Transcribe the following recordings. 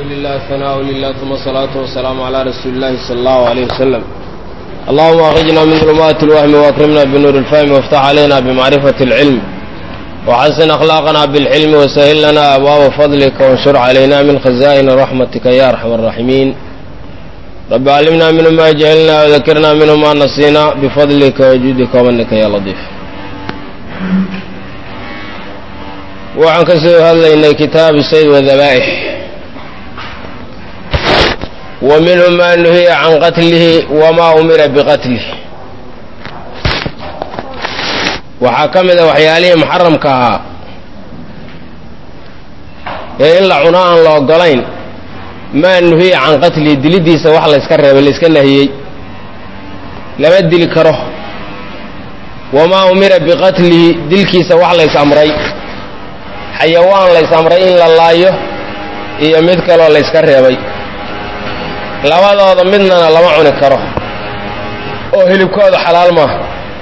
لله ثناء لله ثم الصلاة والسلام على رسول الله صلى الله عليه وسلم اللهم أخرجنا من ظلمات الوهم وأكرمنا بنور الفهم وافتح علينا بمعرفة العلم وحسن أخلاقنا بالحلم وسهل لنا أبواب فضلك وانشر علينا من خزائن رحمتك يا أرحم الراحمين رب علمنا منه ما جهلنا وذكرنا منه ما نسينا بفضلك وجودك ومنك يا لطيف waxaan ka soo hadlaynay kitaabu sayd wadabaa'ix wa minhu maa nuhiya can qatlihi wamaa umira biqatlih waxaa ka mid a waxyaalihii muxaramka ahaa ee in la cuno aan la ogolayn maa nuhiya can qatlihi dilidiisa wax layska reebay layska nahiyey lama dili karo wamaa umira biqatlihi dilkiisa wax lays amray xayawaan lays amray in la laayo iyo mid kaloo layska reebay labadooda midnana lama cuni karo oo hilibkooda xalaal maaha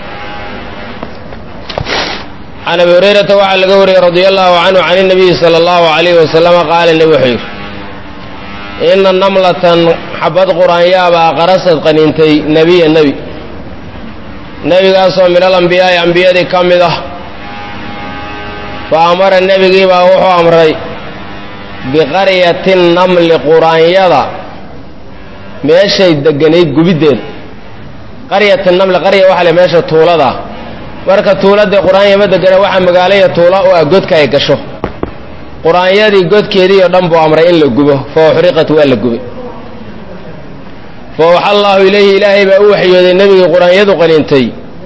can abi hurayrata waxaa laga wariyey radia allahu canhu can inabiyi sala allahu alayhi wasalama qaala nebi wuxuu yidhi ina namlatan xabad qur-aanyaabaa qarasad qaniintay nebiya nebi nebigaasoo min al ambiyaa'i ambiyadii ka mid ah fa amara nebigiibaa wuxuu amray biqaryati namli quraanyada meeshay deganayd gubiddeeda qaryati namli qarya waxa le meesha tuulada marka tuuladee qur-aanya ma degana waxaa magaalaya tuula u ah godka ay gasho qur-aanyadii godkeedii oo dhan buu amray in la gubo fa uxriqat waa la gubay fa waxa allaahu ilayhi ilaahay baa u waxyooday nebigii qur-aanyadu qaniintay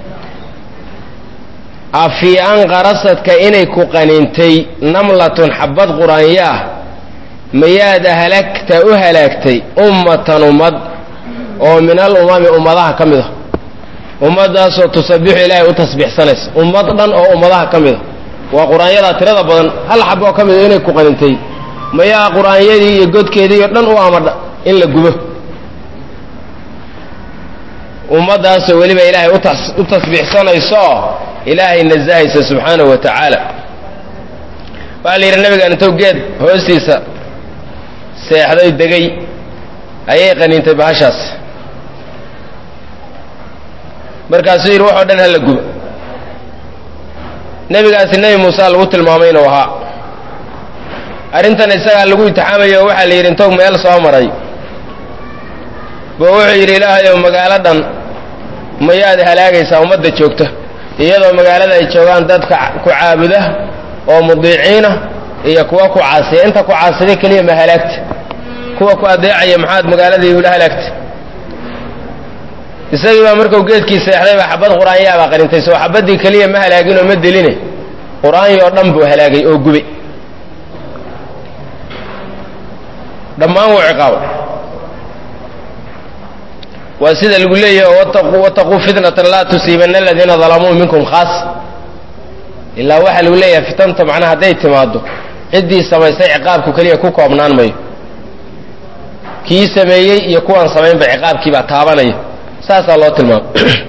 afii an qarasadka inay ku qaniintay namlatun xabad qur-aanya ah mayaad halagta u halaagtay ummatan ummad oo min al umami ummadaha ka mid a ummaddaasoo tusabixu ilaahay u tasbiixsanaysa ummad dhan oo ummadaha ka mid a waa qur-aanyadaa tirada badan hal xaboo ka mid a inay ku qanintay mayaa qur-aanyadii iyo godkeedii oo dhan u amadha in la gubo ummaddaasoo weliba ilaahay u tasbiixsanaysooo ilaahay nasahaysa subxaanahu wa tacaala waxaa la yidhi nabigaan intuu geed hoostiisa seexday degay ayay qaniintay bahashaas markaasuu yidhi waxoo dhan hala guba nebigaasi nebi muuse lagu tilmaamay inuu ahaa arrintan isagaa lagu itixaamayo oo waxaa la yidhi intuu meel soo maray bo wuxuu yidhi ilaahayow magaalo dhan mayaad halaagaysaa ummadda joogta iyadoo magaalada ay joogaan dadka ku caabuda oo mudiiciina iyo kuwa ku caasiya inta ku caasida keliya ma halaagta kuwa ku adeecaya maxaad magaaladii ula halaagta isagii baa markuu geedkii seexday baa xabad qur-aanyaabaa qarintay soo xabaddii keliya ma halaagin oo ma deline qur-aanyi oo dhan buu halaagay oo gubay dhammaan wuu ciqaabay waa sida lagu leeyahay wataquu fitnatan laa tusiibanna aladiina dalamuu minkum khaas ilaa waxaa lagu leeyahay fitanta macnaha hadday timaaddo ciddii samaystay ciqaabku keliya ku koobnaan mayo kii sameeyey iyo kuwaan samaynba ciqaabkiibaa taabanaya saasaa loo tilmaamay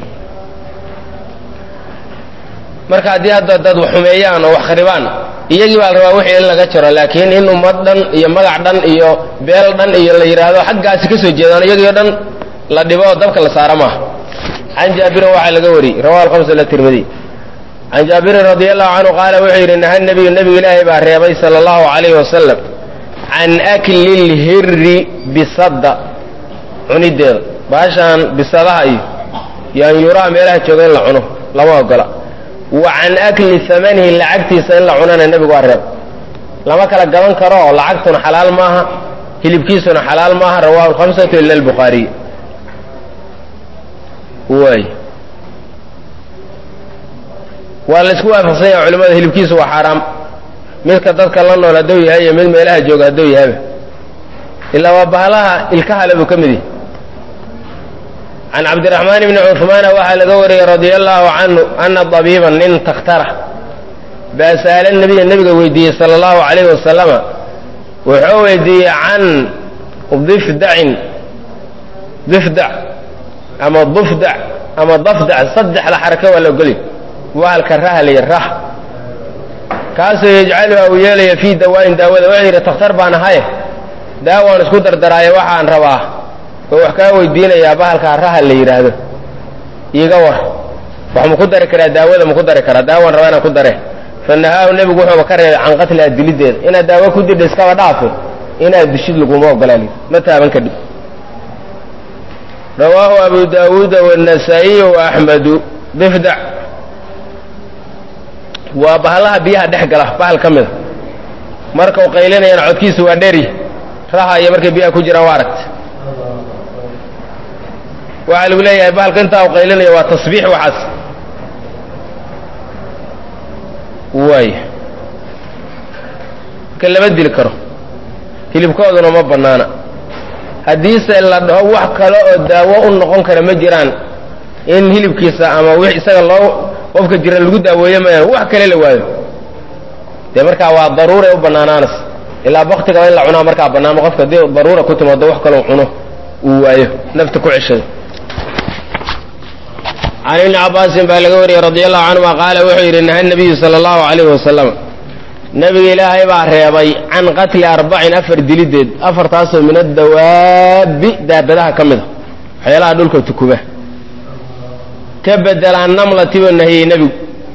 marka haddii hadda dad xumeeyaan oo wax kharibaan iyagii baa la rabaa wixii in laga jaro laakiin in ummad dhan iyo magac dhan iyo beel dhan iyo la yidhaahdo xaggaasi ka soo jeedaan iyagii o dhan la dhibo oo dabka la saara maaha can jaabirin waxaa laga wariyey rawahu alhamsa latirmidi can jaabirin radi allahu canhu qaala wuxuu yidhi naha nebiyu nebigu ilaahay baa reebay sala allahu calayhi wasalam can akli lhirri bisadda cunideeda baashaan bisadaha iyo yaanyuuraha meelaha jooga in la cuno lama ogola wa can akli hamanihi lacagtiisa in la cunana nebigu waa reeb lama kala gaban karo oo lacagtuna xalaal maaha hilibkiisuna xalaal maaha rawahu alhamsatu ila albukhaariy waay waa laysku waafaqsan yaha culimmada hilibkiisu waa xaaraam midka dadka la nool hadduu yahay iyo mid meelaha jooga hadduu yahayba ilaa waa bahalaha ilkahale buu ka mid yahay can cabdiraxmaan bni cuhmaana waxaa laga wariyey radia allahu canhu ana dabiiban nin takhtara baa sa'ala nebiya nebiga weydiiyey sala allahu calayhi wasalama wuxuu weydiiyey can difdacin difdac ama dufdac ama dafdac saddexda xaraka waa la ogolay wahalka raha lay rah kaasoo yajcaluha uu yeelaya fii dawaain daawada wuxuu yidhi takhtar baan ahaye daawaan isku dardaraayo waxaan rabaa oo wax kaa weydiinayaa bahalkaa raha la yidhaahdo iiga war wax ma ku dari karaa daawada ma ku dari karaa daawaan rabaa inaan ku dare fa nahaahu nebigu wuxuuba ka reebay can qatliha dilideeda inaad daawo ku didha iskaba dhaafe inaad dishid laguma ogolaali ma taaban kadhib rawaahu abu daawuuda wاnasaa'iyu waaxmedu difdac waa bahallaha biyaha dhex gala bahal ka mida markau qaylinayana codkiisa waa dheri raha iyo markay biyaha ku jiraan waa aragta waxaa lagu leeyahay bahalka intaa u qaylinaya waa tasbiix waxaas waay marka lama dili karo hilibkooduna ma bannaana haddiise la dhaho wax kale oo daawo u noqon kara ma jiraan in hilibkiisa ama wix isaga loo qofka jira lagu daaweeyo mayaan wax kale la waayo dee markaa waa daruuray u bannaanaanas ilaa baktigaba in la cunaa markaa bannaamo qofka haddii daruura ku timaado wax kaloo cuno uu waayo nafta ku ceshado can ibni cabbaasin baa laga wariyey radi allahu canhuma qaala wuxuu yidhi naha nabiyu sala allahu calayhi wasalam nebiga ilaahay baa reebay can qatli arbacin afar dilideed afartaasoo min addawaabi daabadaha ka mid a waxyaalaha dhulka tukuba ka bedela annamlati buu nahiyey nebigu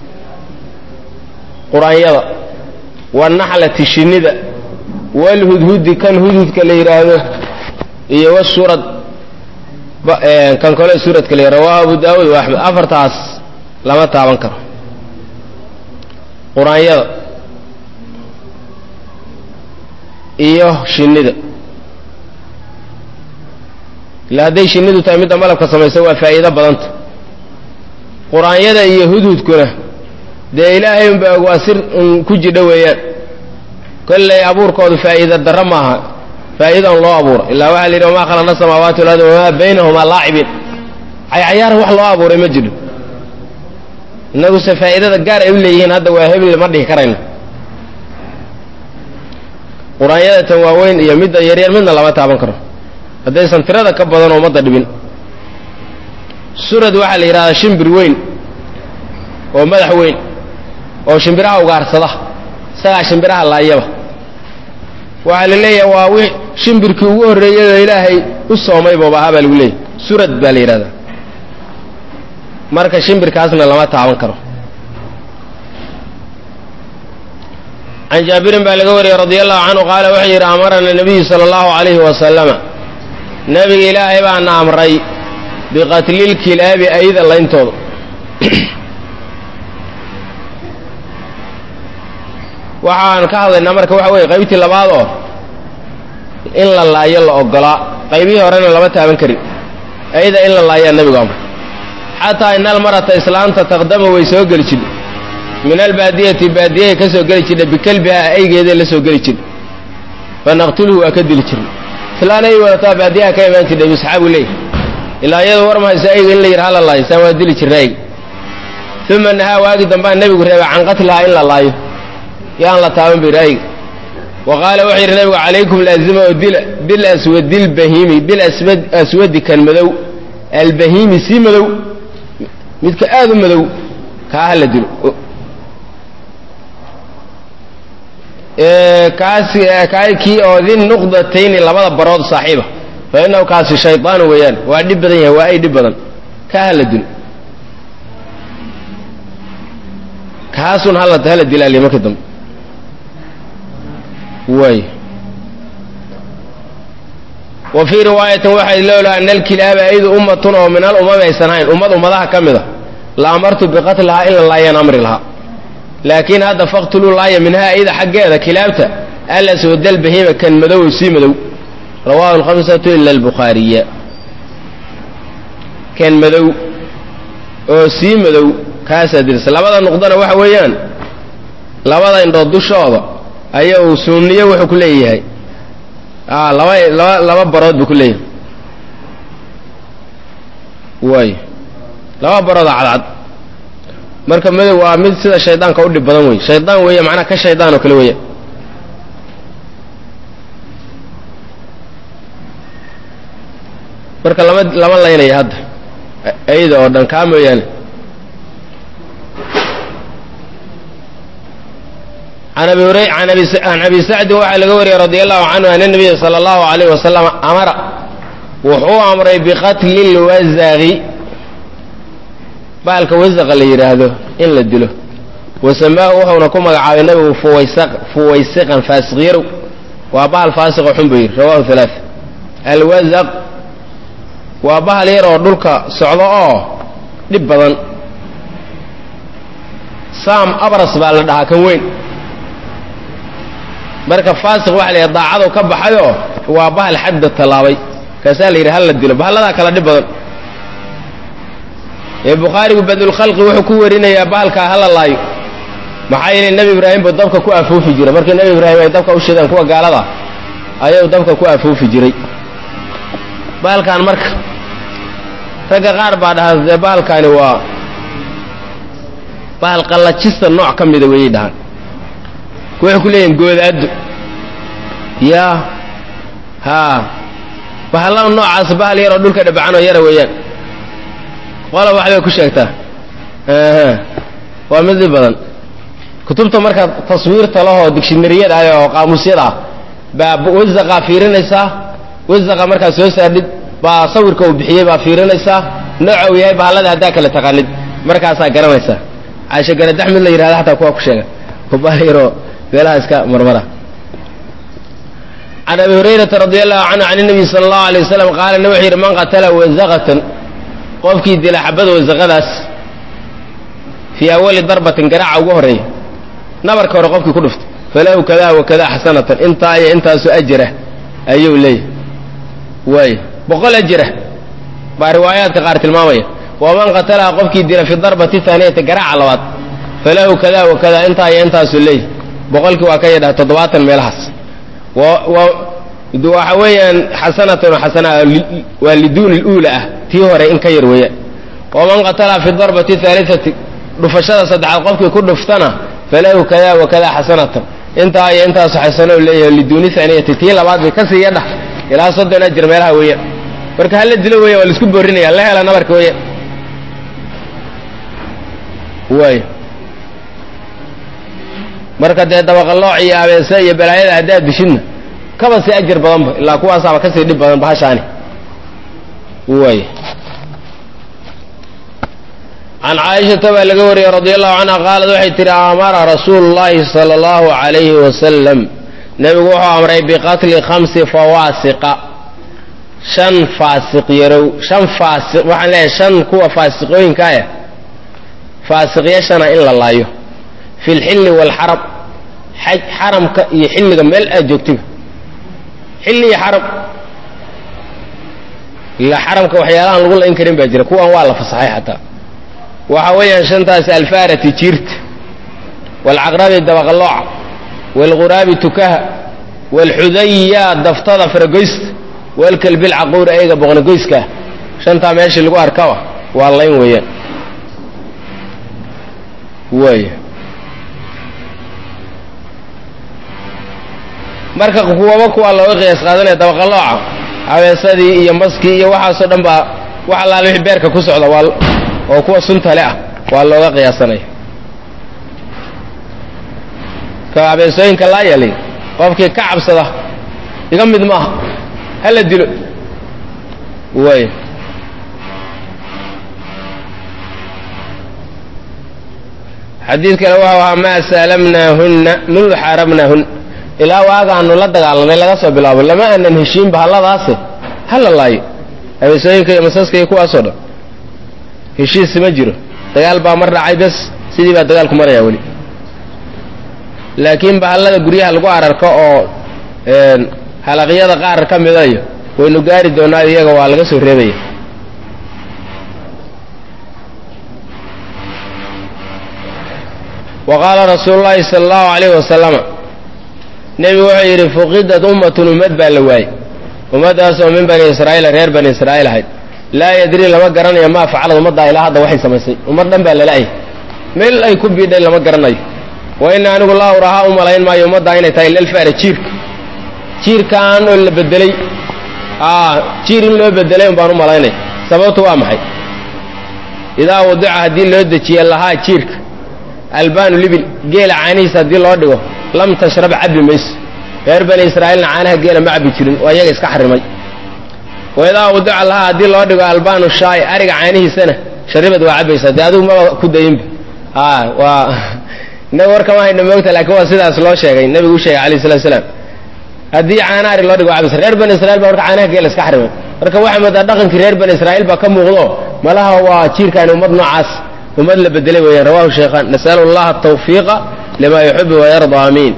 qur-aanyada wanaxlati shinnida walhudhudi kan hudhudka la yidhaahdo iyo washurad kan kale suuradka la rawaahu abu daawuud wa axmed afartaas lama taaban karo qur-aanyada iyo shinnida ila hadday shinnidu tahay midda malabka samaysa waa faa'iido badanta qur-aanyada iyo hudhudkuna dee ilaahay unba og waa sir un ku jidho weeyaan kolley abuurkoodu faa'iida darro maaha faa'iidan loo abuuro ilaa waxaa la yidhi wamaa khalaqna samaawaati walardi wamaa baynahumaa laacibiin caycayaar wax loo abuuray ma jiro innaguse faa'iidada gaar ay u leeyihiin hadda waa hebel ma dhihi karayno qur-aanyada tan waaweyn iyo midda yaryar midna lama taaban karo haddaysan tirada ka badan oo ummadda dhibin surad waxaa la yidhahdaa shimbir weyn oo madax weyn oo shimbiraha ugaarsada isagaa shimbiraha laayaba waxaa la leeyahay waa wi shimbirkii ugu horreeyay oo ilaahay u soomay booba ahaa baa lagu leeyahy surad baa la yidhahdaa marka shimbirkaasna lama taaban karo can jaabirin baa laga wariyey radi allahu canhu qaala wuxuu yidhi amarana nabiyu sala allahu calayhi wasalama nebiga ilaahay baana amray biqatlilkilaabi ayda layntooda waxaan ka hadlaynaa marka waxa weye qaybtii labaad oo in la laayo la ogolaa qaybihii horena lama taaban karin ayada in la laayaa nebigu amray xataa ina almarata islaanta taqdama way soo geli jidha min albaadiyati baadiyahay ka soo geli jidha bikalbiha aygeeday la soo geli jidha fanaqtulhu waa ka dili jirna islaan ay wadataa baadiyaha ka imaan jidha misxaabu leey ilaa iyadu war mahayso ayga in la yidhi hala laayo saan waa dili jirna ayga uma nahaa waagi dambaa nebigu reebay can qatlihaa in la laayo yaan la taaban bir ayga wa qaala wuxuu yidhi nabigu calaykum laazima oo dila bil aswadi lbahiimi bil aswadi kan madow albahiimi sii madow midka aada u madow kaa hala dilo kaasi kaa kii oo din nuqdatayni labada barood saaxiiba fa innahu kaasi shaydaanu weeyaan waa dhib badan yahay waa ay dhib badan kaa hala dilo kaasun hala hala dilaaliya marka dambe way wa fii riwaayatin waxay loolaha ana alkilaaba aydu ummatun oo min al umami aysan hayn ummad ummadaha ka mida la amartu biqatlihaa in la laayaan amri lahaa laakiin hadda faqtuluu laaya minhaa ayda xaggeeda kilaabta alaswadal bahiima kan madow oo sii madow rawahu alkhamsatu ila albukhaariya kan madow oo sii madow kaasaa dirisa labada nuqdana waxa weeyaan labada indhood dushooda aya uu sunniyo wuxuu ku leeyahay laba laba laba barood buu ku leeyahay waay laba barooda cadcad marka madow waa mid sida shaydaanka u dhib badan wey shaydaan weeye macnaha ka shaydaan oo kale weeya marka lama lama laynaya hadda ayda oo dhan kaa mooyaane can abi sacdin waxaa laga wariyey radi allahu canhu an nabiya sala allahu alayh wasalam amara wuxuu amray biqatli lwasaqi baalka wasaqa la yidhaahdo in la dilo wasamaahu wuxuuna ku magacaabay nabigu fuwaysiqan faasiqyarow waa bahal faasiqo xun buu yidhi rawahu halaa alwasaq waa bahal yar oo dhulka socdo oo dhib badan saam abras baa la dhahaa kan weyn marka faasiq waxa la yidhaha daacado ka baxayoo waa bahal xadda tallaabay kaasaa la yidhi hal la dilo bahalladaa kala dhib badan ee bukhaarigu badulkhalqi wuxuu ku warinayaa bahalkaa hala laayo maxaa yeelay nebi ibraahim buu dabka ku afuufi jiray markii nebi ibraahim ay dabka u shideen kuwa gaalada ayuu dabka ku afuufi jiray bahalkan marka ragga qaar baa dhahaa dee bahalkaani waa bahal qallajista nooc ka mida weeyay dhahaan waxay ku leeyihin goodaaddo yaa haa bahallada noocaas bahal yaroo dhulka dhabacan oo yara weeyaan qola waxbay ku sheegtaa waa mid dhib badan kutubta marka taswiirta lahoo digshinariyada ah oo qaamuusyada ah baa wasaqaa fiirinaysaa wasaqa markaad soo saardhid baa sawirka uu bixiyey baa fiirinaysaa nooca uu yahay bahallada haddaa kala taqaanid markaasaa garanaysaa caasha garadax mid la yidhahda xataa kuwa ku sheega bahal yaroo meelaha iska marmara can abi hurayrata radi allahu canhu can nabiy sala allahu alay wasalam qaala nabi wuxuu yidhi man qatala wasaqatan qofkii dila xabada wasaqadaas fii awali darbatin garaaca ugu horreeya nabarka hore qofkii ku dhuftay falahu kada wa kada xasanatan intaa iyo intaasoo ajira ayuu leeyahy waay boqol ajira baa riwaayaadka qaar tilmaamaya waman qatalaha qofkii dila fi darbati haaniyati garaaca labaad falahu kada wa kada intaa iyo intaasuu leeyahy boqolkii waa ka yadhaha toddobaatan meelahaas waxa weeyaan xasanatan xasana waa liduuni luula ah tii hore in ka yar weeyaan waman qatalaha fi darbati haaliati dhufashada saddexaad qofkii ku dhuftana falahu kada wa kada xasanatan intaa iyo intaasu xasano leeyahay liduuni haaniyati tii labaad bay kasii yadha ilaa soddon ajir meelaha weeyaan marka hala dilo weya waa laisku boorinaya la hela nabarka weeyaan waay marka dee dabaqalooc iyo abeese iyo balaayada haddaad dishidna kaba sii ajir badanba ilaa kuwaasaaba kasii dhib badan bahashaani waay can caaishata baa laga wariyey radi allahu canha qaalad waxay tihi amara rasuulu llahi sala allahu alayhi wasalam nebigu wuxuu amray biqatli khamsi fawaasiqa shan faasiq yarow shan faasiq waxaan leeyahay shan kuwa faasiqooyinka ah faasiqyashana in la laayo fi lxilli waalxaram xaj xaramka iyo xilliga meel aad joogtiba xilli iyo xaram ila xaramka waxyaalahaan lagu layn karin baa jira kuwan waa la fasaxay xataa waxa weeyaan shantaas alfaarati jiirta waalcaqrabi dabaqalooca waalghuraabi tukaha waalxudaya daftada faragoysta waalkalbi lcaquuri ayga boqnagoyskaa shantaa meeshii lagu arkaba waa layn weeyaan waay marka kuwaba kuwaa looga qiyaas qaadanaya dabaqalooca habeesadii iyo maskii iyo waxaasoo dhan baa wax allaale wixii beerka ku socda waa oo kuwa suntale ah waa looga qiyaasanaya ka habeesooyinka laa yeelay qofkii ka cabsada iga mid maaha hala dilo way xadiid kale wuxuu ahaa maa saalamnaahunna mundu xaarabnaahun ilaa waagaanu la dagaalanay laga soo bilaabo lama aanan heshiin bahalladaase hala laayo habeesooyinka iyo masaska iyo kuwaasoo dhan heshiis ma jiro dagaal baa mar dhacay bes sidii baa dagaalku maraya weli laakiin bahallada guryaha lagu ararko oo halaqyada qaar ka midayo waynu gaari doonaa iyaga waa laga soo reebaya wa qaala rasuulu llaahi sala allahu alayhi wasalama nebigu wuxuu yidhi fuqidat ummatun ummad baa la waayey ummaddaas oo min bani israa'iila reer bani israa'iil ahayd laa yadrii lama garanayo maa facalad ummaddaa ilaa hadda waxay samaysay ummad dhan baa lala'ay meel ay ku biidhay lama garanayo wa ina anigu laa urahaa u malayn maayo ummaddaa inay tahay lalfara jiirka jiirkaan oo la bedelay jiir in loo bedelay un baan u malaynaya sababtu waa maxay idaa wadica haddii loo dejiye lahaa jiirka albaanu libil geela caanihiisa haddii loo dhigo lam tashrab cabbi mayso reer bani israa'iilna caanaha geela ma cabbi jirin oo iyaga iska xarimay waidaa udica lahaa haddii loo dhigo albaanu shaay ariga caanihiisana sharibad waa cabbaysaa dee adigu maba ku dayinba a waa inaga warkama hayna moogta laakiin waa sidaas loo sheegay nebigu u sheegay alayh salatu salaam haddii caana ari loo dhigo waa cabaysa reer bani israiil baa marka caanaha geela iska xarimay marka waxaa moodaa dhaqankii reer bani israa'iil baa ka muuqdo malaha waa jiirkaani ummad noocaas ummad la bedelay weeyaan rawahu shaykhaan nasalu allaha atawfiiqa lima yuxibu wayarda amiin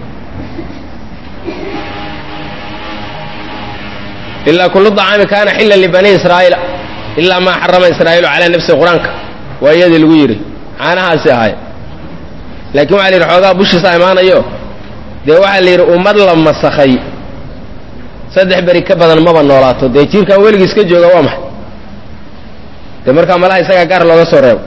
ilaa kullu dacaami kaana xila libani israa'iila ilaa maa xarama israa'iilu calaa nafsihi qur-aanka waa iyadii lagu yidhi caanahaasi ahay laakiin waxa la yidhi xoogaa bushiisa imaanayo dee waxaa la yidhi ummad la masakhay saddex beri ka badan maba noolaato dee jiirkan weligii iska jooga waa maxay dee markaa malaha isagaa gaar looga soo reebo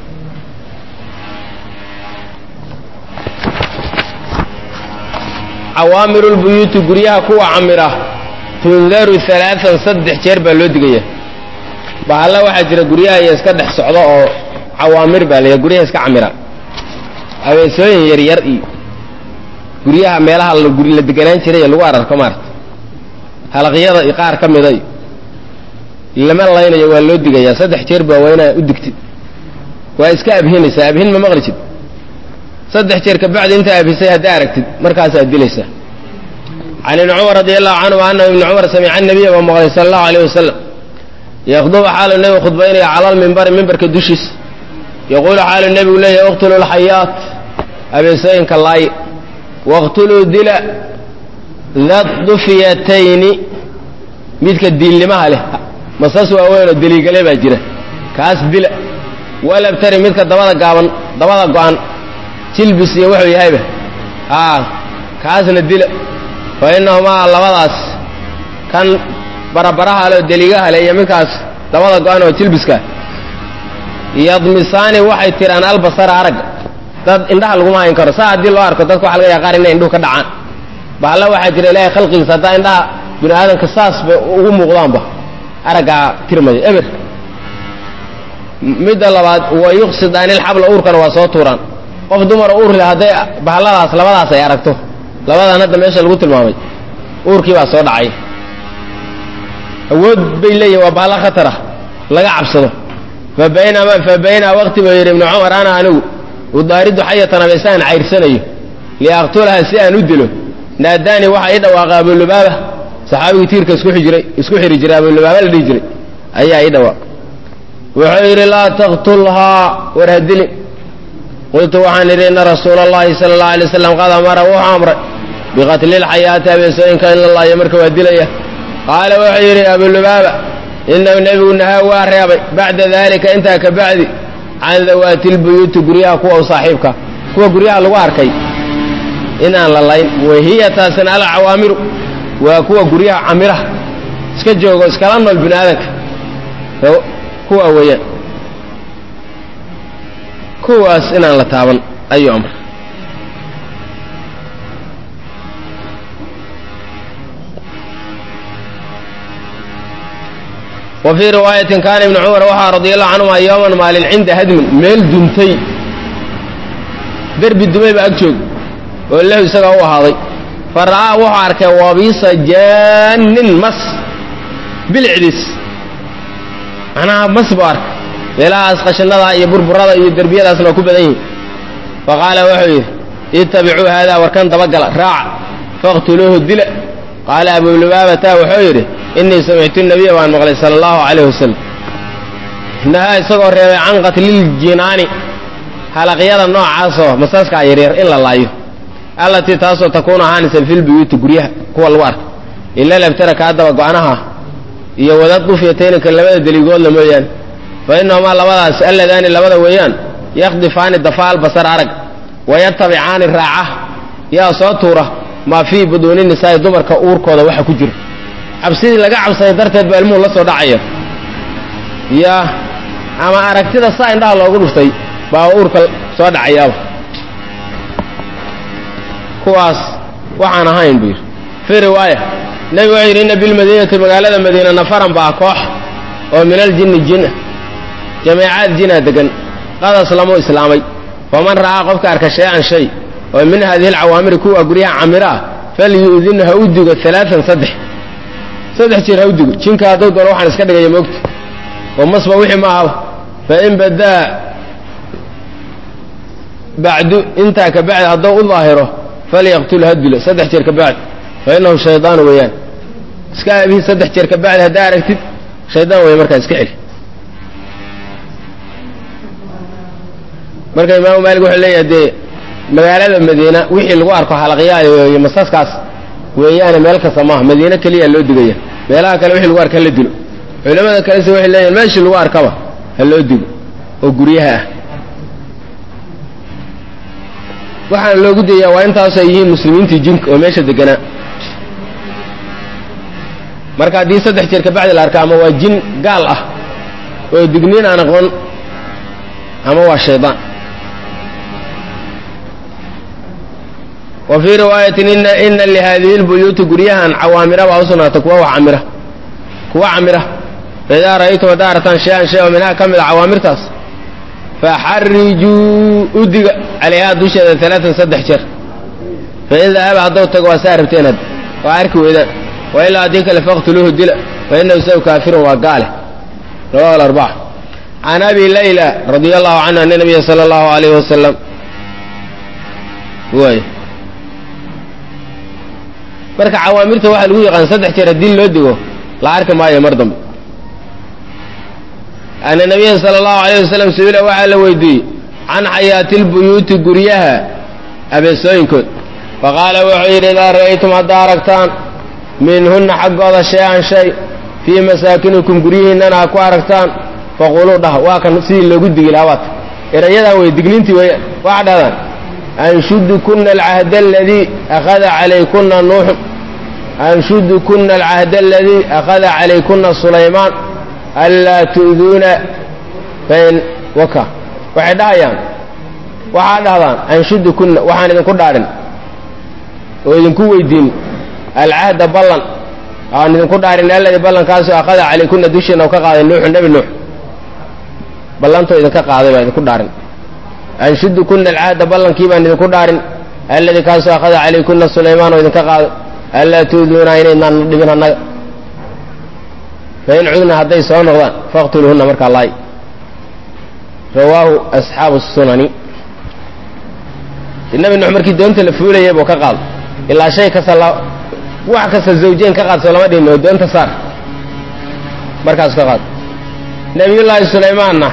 cawaamirulbuyuuti guryaha kuwa camira tundaru alaaan saddex jeer baa loo digaya bahalla waxaa jira guryaha iyo iska dhex socdo oo cawaamir baa la guryaha iska camira abeesooyin yaryar iyo guryaha meelaha la deganaan jiray lagu ararko maarata halaqyada iyo qaar ka mida lama laynayo waa loo digayaa saddex jeer baa waa inaa u digtid waa iska abhinaysaa abhin ma maqli jid saddex jeer kabacdi intaa abhisay haddaa aragtid markaasaad dilaysaa can ibni cumar radi allahu canhu anahu ibni cumar samica nabiya baa maqlay sala allahu alayh wasalam yakhdubu xaalu nebigu khudbaynaya cala lmimbari mimbarka dushiisa yaquulu xaalu nebigu leeyahy iqtuluu lxayaat abeesooyinka laaye waqtuluu dila dad dufiyatayni midka diilnimaha leh masas waaweynoo deliigale baa jira kaas dila walabtari midka dabada gaaban dabada go-an jilbis iyo wuxuu yahayba aa kaasna dila fa innahumaa labadaas kan barabaraha le oo deliigaha le iyo midkaas dabada go-an oo jilbiska yadmisaani waxay tiraan albasara aragga dad indhaha laguma hayn karo saa haddii loo arko dadka waxa laga yaha qaar inay indhuhu ka dhacaan bahalla waxaa jira ilaahay khalqigiisa haddaa indhaha bini aadamka saas bay ugu muuqdaanba araggaa tirmaya eber midda labaad wa yuqsidaani ilxabla uurkana waa soo tuuraan qof dumara uur leh hadday bahalladaas labadaas ay aragto labadan hadda meesha lagu tilmaamay uurkii baa soo dhacay awood bay leeyihin waa bahalla khatar ah laga cabsado fa baynama fa baynaa waqti buu yidhi ibnu cumar ana anigu udaaridu xayatan abeesaan cayrsanayo liaqtulaha si aan u dilo naadaani waxaa ii dhawaaqa abulubaaba saxaabigii tiirka isku xijiray isku xiri jiray abulubaaba la dhihi jiray ayaa ii dhawaaq wuxuu yidhi laa taqtulhaa war ha dilin qultu waxaan idhi inna rasuula allahi sala allahu alay waslam qad amara wuxuu amray biqatli lxayaati abeesooyinka in la laayo marka waa dilaya qaala wuxuu yidhi abulubaaba inahu nebigu nahaa waa reebay bacda dalika intaa ka bacdi can dawaati lbuyuuti guryaha kuwa u saaxiibka kuwa guryaha lagu arkay inaan la layn wahiya taasina alcawaamiru waa kuwa guryaha camiraha iska joogo iskala nool bini aadanka kuwa weeyaan kuwaas inaan la taaban ayuu amr wa fii riwaayatin kaana ibnu cumar waxaa radia allahu canhuma yooman maalin cinda hadmin meel duntay derbi dumay baa ag joog oo lahu isagaa u ahaaday fa ra'aa wuxuu arkay wabiisa jaanin mas bilicdiis macnaha mas buu arkay meelahaas qashinada iyo burburada iyo derbiyadaasna waa ku badan yihin fa qaala wuxuu yidhi ittabicuu haadaa warkan dabagala raaca faqtuluuhu dila qaala abulubaabata wuxuu yidhi innii samictu nabiya baan maqlay sala allahu calayh wasalam nahaa isagoo reebay can qatliljinaani halaqyada noocaasoo masaaskaa yaryar in la laayo allatii taasoo takuunu ahaanaysa filbuyuuti guryaha kuwa lagu arka ila labtara kaa daba go-anaha iyo wadad dufyatayninka labada deligoodla mooyaane fa innahumaa labadaas alladaani labada weeyaan yakhdifaani dafaal basar arag wayatabicaani raaca yaa soo tuura maa fii buduuni nisaa'i dumarka uurkooda waxa ku jira cabsidii laga cabsaday darteed baa ilmuhu la soo dhacaya ya ama aragtida saa indhaha loogu dhuftay baa uurka soo dhacayaaba kuwaas waxaan ahayn buu yidhi fii riwaaya nebigu wuxuu yidhi inna bilmadiinati magaalada madiina nafaran baa koox oo min aljinni jin ah jameecaad jinaa degan qadas lamuu islaamay faman ra'aa qofka arka shay-an shay oo min hadihi alcawaamiri kuwa guryaha camiro ah falyu'din ha u digo alaaan saddex saddex jeer ha u digo jinka hadduu doono waxaan iska dhigaya moogta oo masba wixii ma ahaba fain badaa bacdu intaa ka bacdi hadduu u daahiro falyaqtul ha dilo saddex jeer ka bacdi fa inahu shaydaan weeyaan iska abihi saddex jeer ka bacdi haddaa aragtid shaydaan weya markaa iska xeli marka imaamu maalik wuxuu leeyahay dee magaalada madiina wixii lagu arko halaqyaayo iyo masaskaas weeyaane meel kasta maaha madiine keliya loo digaya meelaha kale wixii lagu arka hala dilo culamada kalese waxay leeyihin meeshii lagu arkaba ha loo digo oo guryaha ah waxaana loogu dayaa waa intaas ay yihiin muslimiintii jinka oo meesha deganaa marka haddii saddex jeer kabacdi la arka ama waa jin gaal ah oo digniin aan aqoon ama waa shaydaan wa fii riwaayatin ina lihadihi lbuyuuti guryahan cawaamira baa u sugnaatay kuwa wax camira kuwa camira faidaa ra'aytum haddaa aragtaan shay-an shay oo minhaa ka mid a cawaamirtaas faxarijuu udiga calayhaa dusheeda alaatan saddex jeer fain dahaba hadduu tago waa saa rabteen had waa arki weydaan wa ilaa haddii kale faqtuluuhu dila fa inahu isagu kaafirun waa gaale rawahu alarbaca can abi layla radia allahu canhu ana nabiya sala allahu alayhi wasalam waay marka cawaamirta waxaa lagu yaqaan saddex jeer haddii loo digo la arki maayo mar dambe ana nabiya sala allahu alayh wasalam su-ila waxaa la weydiiyey can xayaati lbuyuuti guryaha abeesooyinkood faqaala wuxuu yidhi idaa ra'aytum haddaa aragtaan minhunna xaggooda shay-an shay fii masaakinikum guryihiinnana ha ku aragtaan faquluu dhah waa kan sidii loogu digi lahaa waata erayadan wey digniintii weeyaan waxa dhahdaan anshudukuna alcahda aladii akhada calaykuna nuuxu anshudukuna alcahda aladii akhada calaykuna sulaymaan anlaa tu'duuna fain waka waxay dhahayaan waxaa dhahdaan anshudukuna waxaan idinku dhaadhin oo idinku weydiin alcahda ballan aan idinku dhaarin alladii ballankaasoo akhada calaykuna dushiina u ka qaaday nuuxu nebi nuux ballantoo idinka qaaday baa idinku dhaarin anshudukuna alcahda ballankii baan idinku dhaarin alladii kaasoo akhada calaykuna sulaymaan oo idinka qaaday anlaa tu'duuna inaydnaan dhibin annaga fain cudna hadday soo noqdaan faqtuluuhunna markaa laay rawaahu asxaabu sunani nabi nuux markii doonta la fuulayay buu ka qaado ilaa shay kasta wax kasta zawjeen ka qaadso lama dhihin oo doonta saar markaasu ka qaado nabiyullaahi sulaymaanna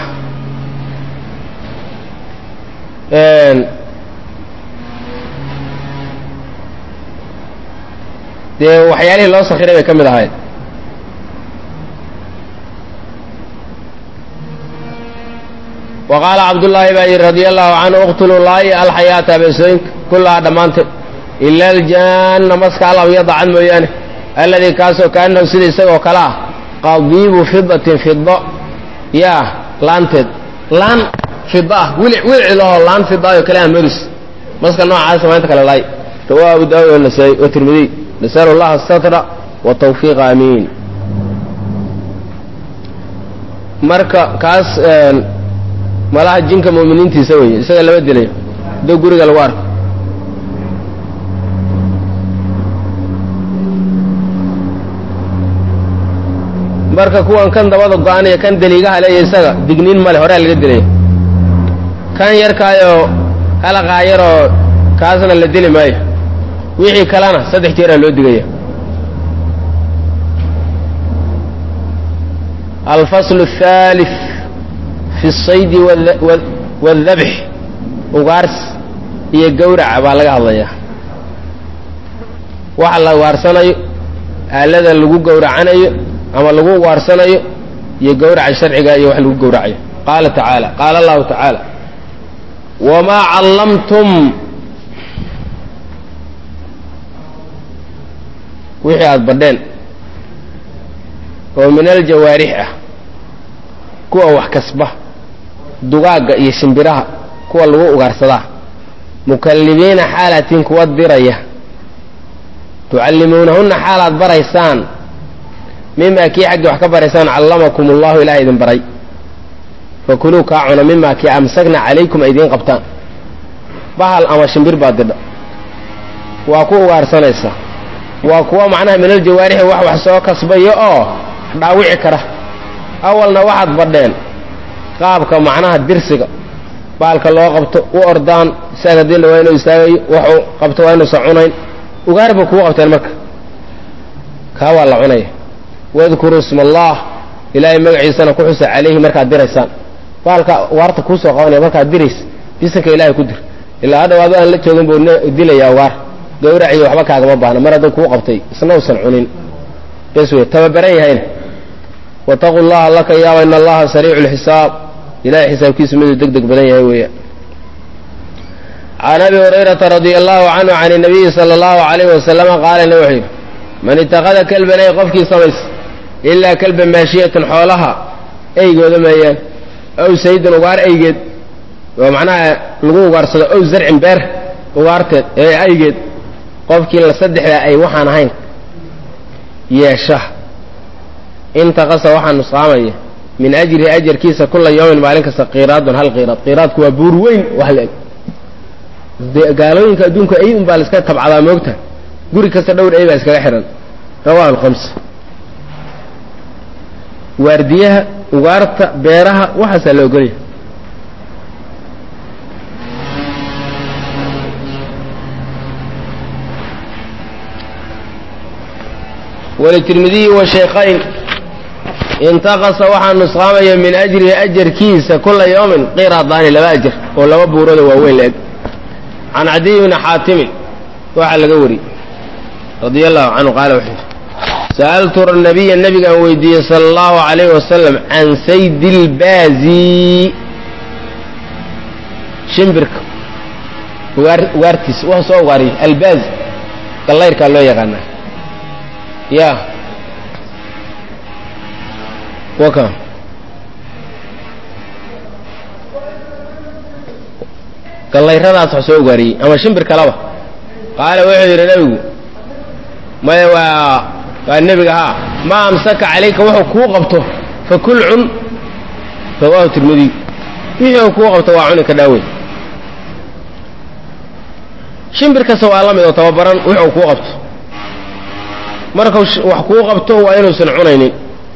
dee waxyaalihii loo sakhiray bay ka mid ahayd wa qaala cabdullaahi baa yidhi radia allahu canhu uqtuluu laayi alxayaata abeesooyinka kullahaa dhammaanteed ila aljaanna maska alabyada cad mooyaane alladii kaasoo kaanahu sida isagoo kale ah qadiibu fidatin fido yaa laanteed laan fida ah wilic wilici lahoo laan fidaayoo kale aan modis maska noocaasa maanta kale laay rawaa abu daawud wanasaa'i wa tirmidiy nasalu allaha asatra wa tawfiiqa amiin marka kaas malaha jinka mu'miniintiisa weeye isaga lama dilayo hadduu guriga lagu arko marka kuwan kan dabada go-anaya kan daliigaha leeya isaga digniin male horea laga dilaya kan yarkaayoo halaqaa yaroo kaasna la dili maayo wixii kalena saddex jeeraa loo digaya alfaslu الثالث fi الصaydi wاldabx ugaars iyo gawraca baa laga hadlayaa waxa la ugaarsanayo aalada lagu gawracanayo ama lagu ugaarsanayo iyo gawraca sharciga iyo wax lagu gawracayo qaala tacaala qaala allahu tacaala wamaa callamtum wixii aada badheen oo min aljawaarix ah kuwa wax kasba dugaagga iyo shimbiraha kuwa lagu ugaarsadaa mukallibiina xaalatiin kuwa diraya tucallimuunahunna xaalaad baraysaan mimaa kii xaggii wax ka baraysaan callamakum allahu ilaah idin baray fakuluu kaa cuna mimaa kii amsakna calaykum ay idiin qabtaan bahal ama shimbir baa didha waa ku ugaarsanaysaa waa kuwa macnaha minal jawaarixi wax wax soo kasbayo oo dhaawici kara awalna waxaad badheen qaabka macnaha dirsiga baalka loo qabto u ordaan isaga dilla waa inuu istaagayo waxuu qabto waa inuusan cunayn ugaar ba kugu qabteen marka kaa waa la cunaya wadkuruu isma allah ilaahay magaciisana ku xusa calayhi markaad diraysaan baalka ugaarta kuusoo qabanaya markaad dirays bisanka ilahay ku dir ilaa hadhaw adu aan la joogin buu dilayaa ugaar gawraciyo waxba kaagama baahna mar hadduu kuu qabtay isna usan cunin bes wey tababaran yahayna wataquu llaha laka yaaba in allaha sariicu lxisaab ilahay xisaabkiisu miduu deg deg badan yahay weeyaan can abi hurayrata radia allahu canhu can nabiyi sala allahu alayhi wasalama qaalana wuxuu yidhi man itaqada kelban ay qofkii samaysa ilaa kelban maashiyatan xoolaha eygooda meeyaan ow saydan ugaar eygeed oo macnaha lagu ugaarsado ow zarcin beer ugaarteed ee aygeed qofkii la saddexdaa ay waxaan ahayn yeesha intaqasa waxaa nusqaamaya min ajrihi ajarkiisa kula yawmin maalin kasta qiraadun hal qiraad qiraadku waa buur weyn wax la eg gaalooyinka adduunka ay un baa la iska tabcadaa moogta guri kasta dhowr ay baa iskaga xihan rawahu alkhams waardiyaha ugaarta beeraha waxaasaa la ogolyahay walitirmidiyi washaykhayn intaqasa waxaa nusqaamaya min ajrihi ajarkiisa kula yawmin qiraadaani laba ajar oo laba buurooda waaweyn la eg can cadiy bni xaatimin waxaa laga wariyey radia allahu canhu qaala wuxuu yidhi sa'altu nabiya nabigaan weydiiyey sala allahu alayhi wasalam can saydi ilbaazi shimbirka ugaar ugaartiisa wuxuu soo ugaariyey albaazi gallayrkaa loo yaqaanaa ya waka gallayradaas wax soo ugaariyey ama shimbir kalaba qaala wuxuu yidhi nebigu maya waa waa nebiga haa maa amsaka calayka wuxuu kuu qabto fa kul cun rawaahu tirmidiy wixii uu kuu qabto waa cuni ka dhaawey shimbir kasta waa la mid oo tababaran wix uu kuu qabto markau wax kuu qabto waa inuusan cunaynin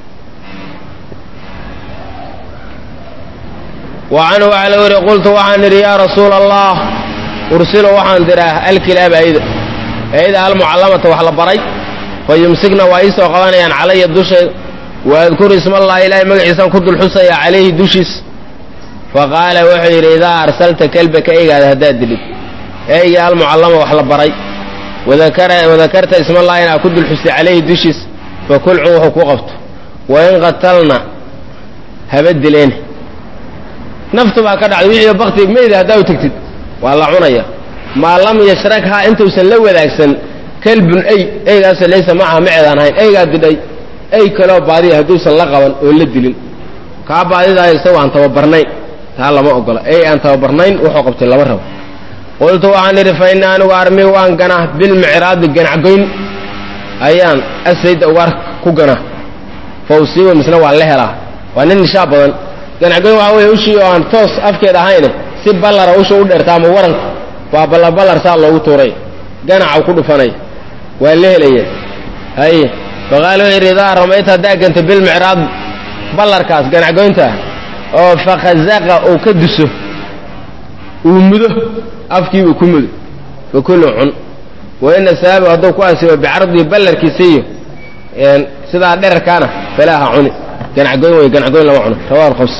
wa canhu waxaa la weriye qultu waxaan idhi yaa rasuula allah ursilo waxaan diraa alkilaaba ayda ayda almucallamata wax la baray fa yumsikna waa iisoo qabanayaan calaya dushayda waadkuru ismallahi ilaahay magaciisaan ku dulxusaya calayhi dushiis fa qaala wuxuu yidhi idaa arsalta kelbaka eygaada haddaad dilid eyga almucallama wax la baray wadakarta ismallahi inaa ku dulxustay calayhi dushiis fa kul cun wuxuu ku qabto wain qatalna haba dileen naftu baa ka dhacday wixii bakti meyda haddaa u tegtid waa la cunaya maa lam yashrakhaa intuusan la wadaagsan kelbun ey eygaasoo laysa macaha maceedaan ahayn eygaa didhay ey kaloo baadiya hadduusan la qaban oo la dilin kaa baadidaayo isagoo aan tababarnayn taa lama ogola ey aan tababarnayn wuxuu qabtay lama rabo qultu waxaan idhi fa inna anigu armi waan ganaa bilmicraadi ganacgoyn ayaan asayda ugaar ku ganaa fa usiiba misna waan la helaa waa nin nishaa badan ganacgoyn waxaa weeye ushii oo aan toos afkeed ahayne si ballara usha u dheerta ama waranku waa ballaballar saa loogu tuuray ganaca ku dhufanay waa la helaya haye faqaala wuxuu yidhi idaa ramayta haddaa ganta bilmicraad ballarkaas ganacgoynta oo fakhazaqa uu ka duso uu mudo afkiibuu ku mudo fa kullu cun wa ina sababu hadduu ku asiibo bicardihi ballarkiisa iyo sidaa dherarkaana falaaha cuni ganacgoyn wey ganacgoyn lama cuno rawahu alkhams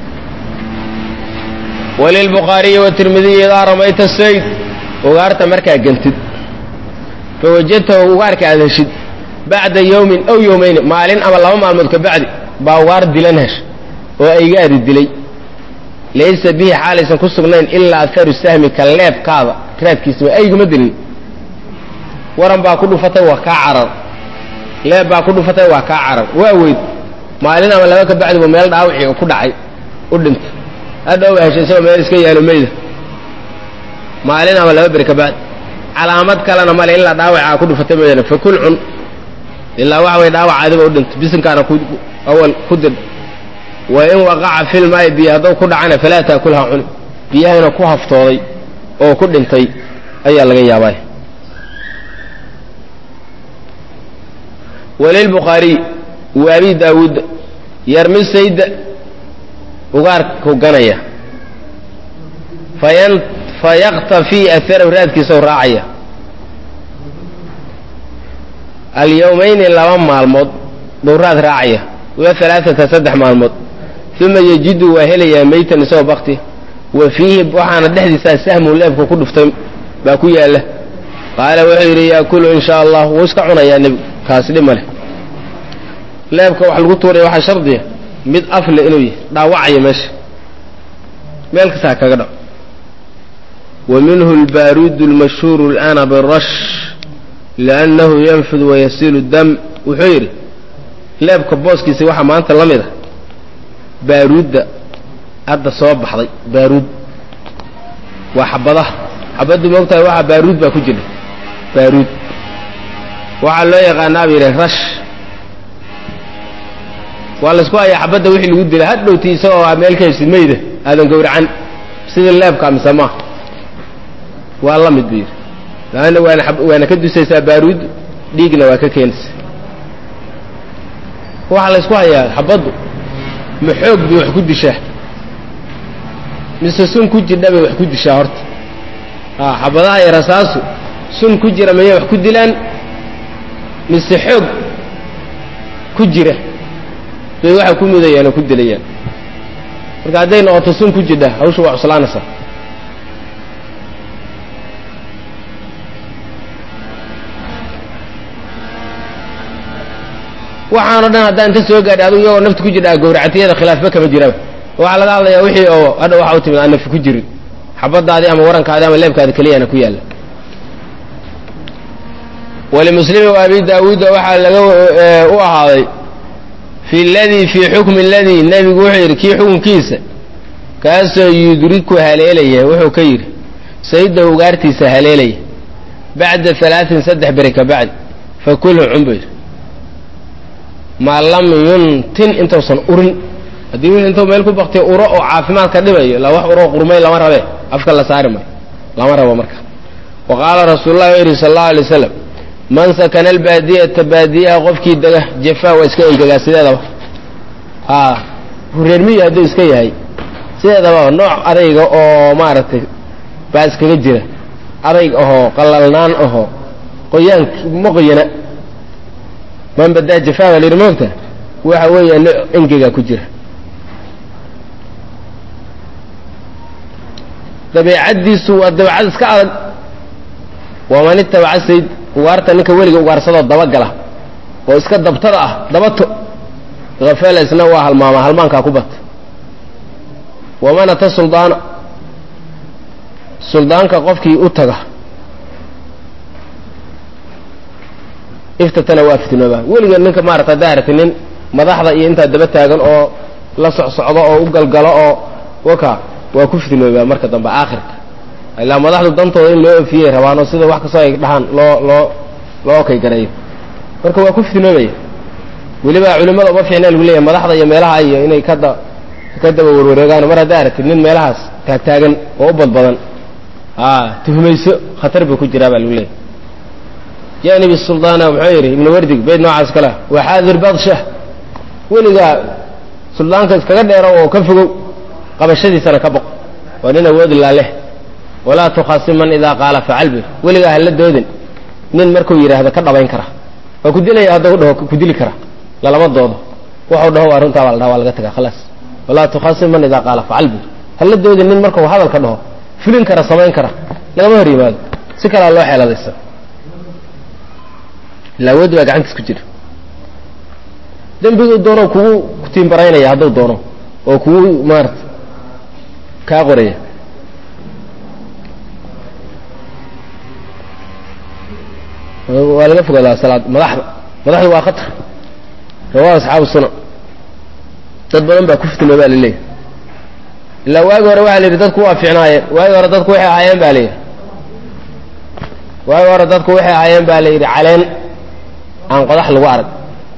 walilbukhaariyi watirmidiyi idaa ramayta sayd ugaarta markaa gantid fa wajadtahu ugaarka aad heshid bacda yowmin aw yowmayni maalin ama laba maalmood ka bacdi baa ugaar dilan hesh oo aygaadi dilay laysa bihi xaalaysan ku sugnayn ilaa aharu sahmi ka leebkaada raadkiisaba ayguma dilin waran baa ku dhufatay waa kaa carar leeb baa ku dhufatay waa kaa carar waa weyd maalin ama laba ka bacdibu meel dhaawicii ku dhacay u dhintay hadhowba heshay isagoo meel iska yaalo meyda maalin ama laba beri ka bacdi calaamad kalena male ilaa dhaawacaa ku dhufatay mooyaane fa kul cun ilaa waxa way dhaawac adiba u dhintay bisinkaana ku awal ku dir wa in waqaca filmaayi biyo hadduu ku dhacana falaa taakulha cuni biyahayna ku haftooday oo ku dhintay ayaa laga yaabay walilbukhaariy wa abi daawuud yarmi sayda ugaarku ganaya fayan fayaqtafii aharahu raadkiisao raacaya alyawmayni laba maalmood buu raad raacaya wa alaaata saddex maalmood uma yajidu waa helayaa meytan isagoo bakti wa fiihi waxaana dhexdiisaa sahmun leebka ku dhuftay baa ku yaalla qaala wuxuu yidhi yaakulu in shaa allah wuu iska cunayaa nebigu kaasi dhib ma leh leebka wax lagu tuuraya waxaa shardiya mid afle inuu yahay dhaawacaya meesha meel kastaa kaga dhaco wa minhu albaaruudu almashhuuru alana birash liannahu yanfud wayasiilu dam wuxuu yidhi leebka booskiisa waxaa maanta la mid a baaruudda hadda soo baxday baaruud waa xabadaha xabaddu moogtahay waxaa baaruud baa ku jira baaruud waxaa loo yaqaanaa ba yidhi rash waa laysku hayaa xabadda wixii lagu dila hadhowti isagoo aa meel ka heshid mayda aadan gowracan sidii leebka mise maaha waa la mid buu yidhi laanna waana waana ka dusaysaa baaruud dhiigna waa ka keenaysa waxaa laysku hayaa xabaddu ma xoog bay wax ku dishaa mise sun ku jidha bay wax ku dishaa horta a xabadaha iyo rasaasu sun ku jira mayay wax ku dilaan mise xoog ku jira bay waxay ku mudayaan oo ku dilayaan marka hadday noqoto sun ku jidha hawsha waa cuslaanaysaa waxaanoo dhan haddaan inta soo gaadhay adigu iyagoo nafta ku jidha gowracatiyada khilaafba kama jiraba waxaa laga hadlayaa wixii oo hadha waxa u timid aan nafti ku jirin xabadaadii ama warankaadi ama leebkaadi keliyana ku yaalla walimuslimi wa abi daawuuda waxaa laga u ahaaday fi ladii fii xukmi aladii nebigu wuxuu yidhi kii xukunkiisa kaasoo yudriku haleelaya wuxuu ka yidhi sayida ugaartiisa haleelaya bacda alaain saddex beri ka bacdi fakulhu cun buu yidhi maa lam yuntin intuusan urin haddii wixii intuu meel ku baktiya uro oo caafimaad ka dhibayo la wax uroo qurmay lama rabe afka la saari mayo lama rabo marka wa qaala rasuulu llahi wuxu yidhi sal allahu alay waslam man sakana albaadiyata baadiyaha qofkii dega jefa waa iska engegaa sideedaba a reermiyi hadduu iska yahay sideedaba nooc adayga oo maaragtay baa iskaga jira adayg ahoo qalalnaan ahoo qoyaan ma qoyana man badaa jafaa baa layidhi moogta waxa weeya nooc engegaa ku jira dabeecaddiisu waa dabeecad iska adag waman itabaca sayd ugaarta ninka weliga ugaarsadoo dabagala oo iska dabtada ah dabato hafala isna waa halmaama halmaankaa ku bata waman ata suldaana suldaanka qofkii u taga iftatana waa fitnooba weliga ninka maarata haddaa aragti nin madaxda iyo intaa daba taagan oo la socsocdo oo u galgalo oo waka waa ku fitnoobaa marka dambe aakhirka ilaa madaxdu dantooda in loo ofiyey rabaanoo sida wax kastoo ay dhahaan loo loo loo okay gareeyo marka waa ku fitnoobaya weliba culimmada uma fiicna lagu leeyahay madaxda iyo meelaha iyo inay kada ka daba warwareegaan mar haddaa aragtid nin meelahaas taagtaagan oo u badbadan a tuhmayso khatar buu ku jiraa baa lagu leeyahay janib suldaana muxuu yidhi ibnu wardig beyd noocaas kale waa xaadir badsha weligaa suldaanka iskaga dheero oo ka fogow qabashadiisana ka boq waa nin awoodi laaleh walaa tukhasim man idaa qaala facal bir weligaa hala doodin nin markuu yidhaahdo ka dhabayn kara waa ku dilaya haddau dhaho ku dili kara lalama doodo waxuu dhaho waa runtaa baa la dhaha waa laga tagaa khalaas walaa tukhasim man idaa qaala facal bir hala doodin nin markuu hadalka dhaho fulin kara samayn kara lagama hor yimaado si kalea loo xeeladaysa ila awooddi baa gacantiis ku jira dembiguu doono kugu tiimbaraynaya hadduu doono oo kugu maarata kaa qoraya waa laga fogaadaa salaad madaxda madaxdu waa khatar rawaa asxaabu sunan dad badan baa ku fitnoo baa laleeyahy ilaa waagi hore waxaa la yidhi dadku waa fiicnaayeen waagi hore dadku waxay ahaayeen ba la yidhi waagi hore dadku waxay ahaayeen ba la yidhi caleen aan qodax lagu arag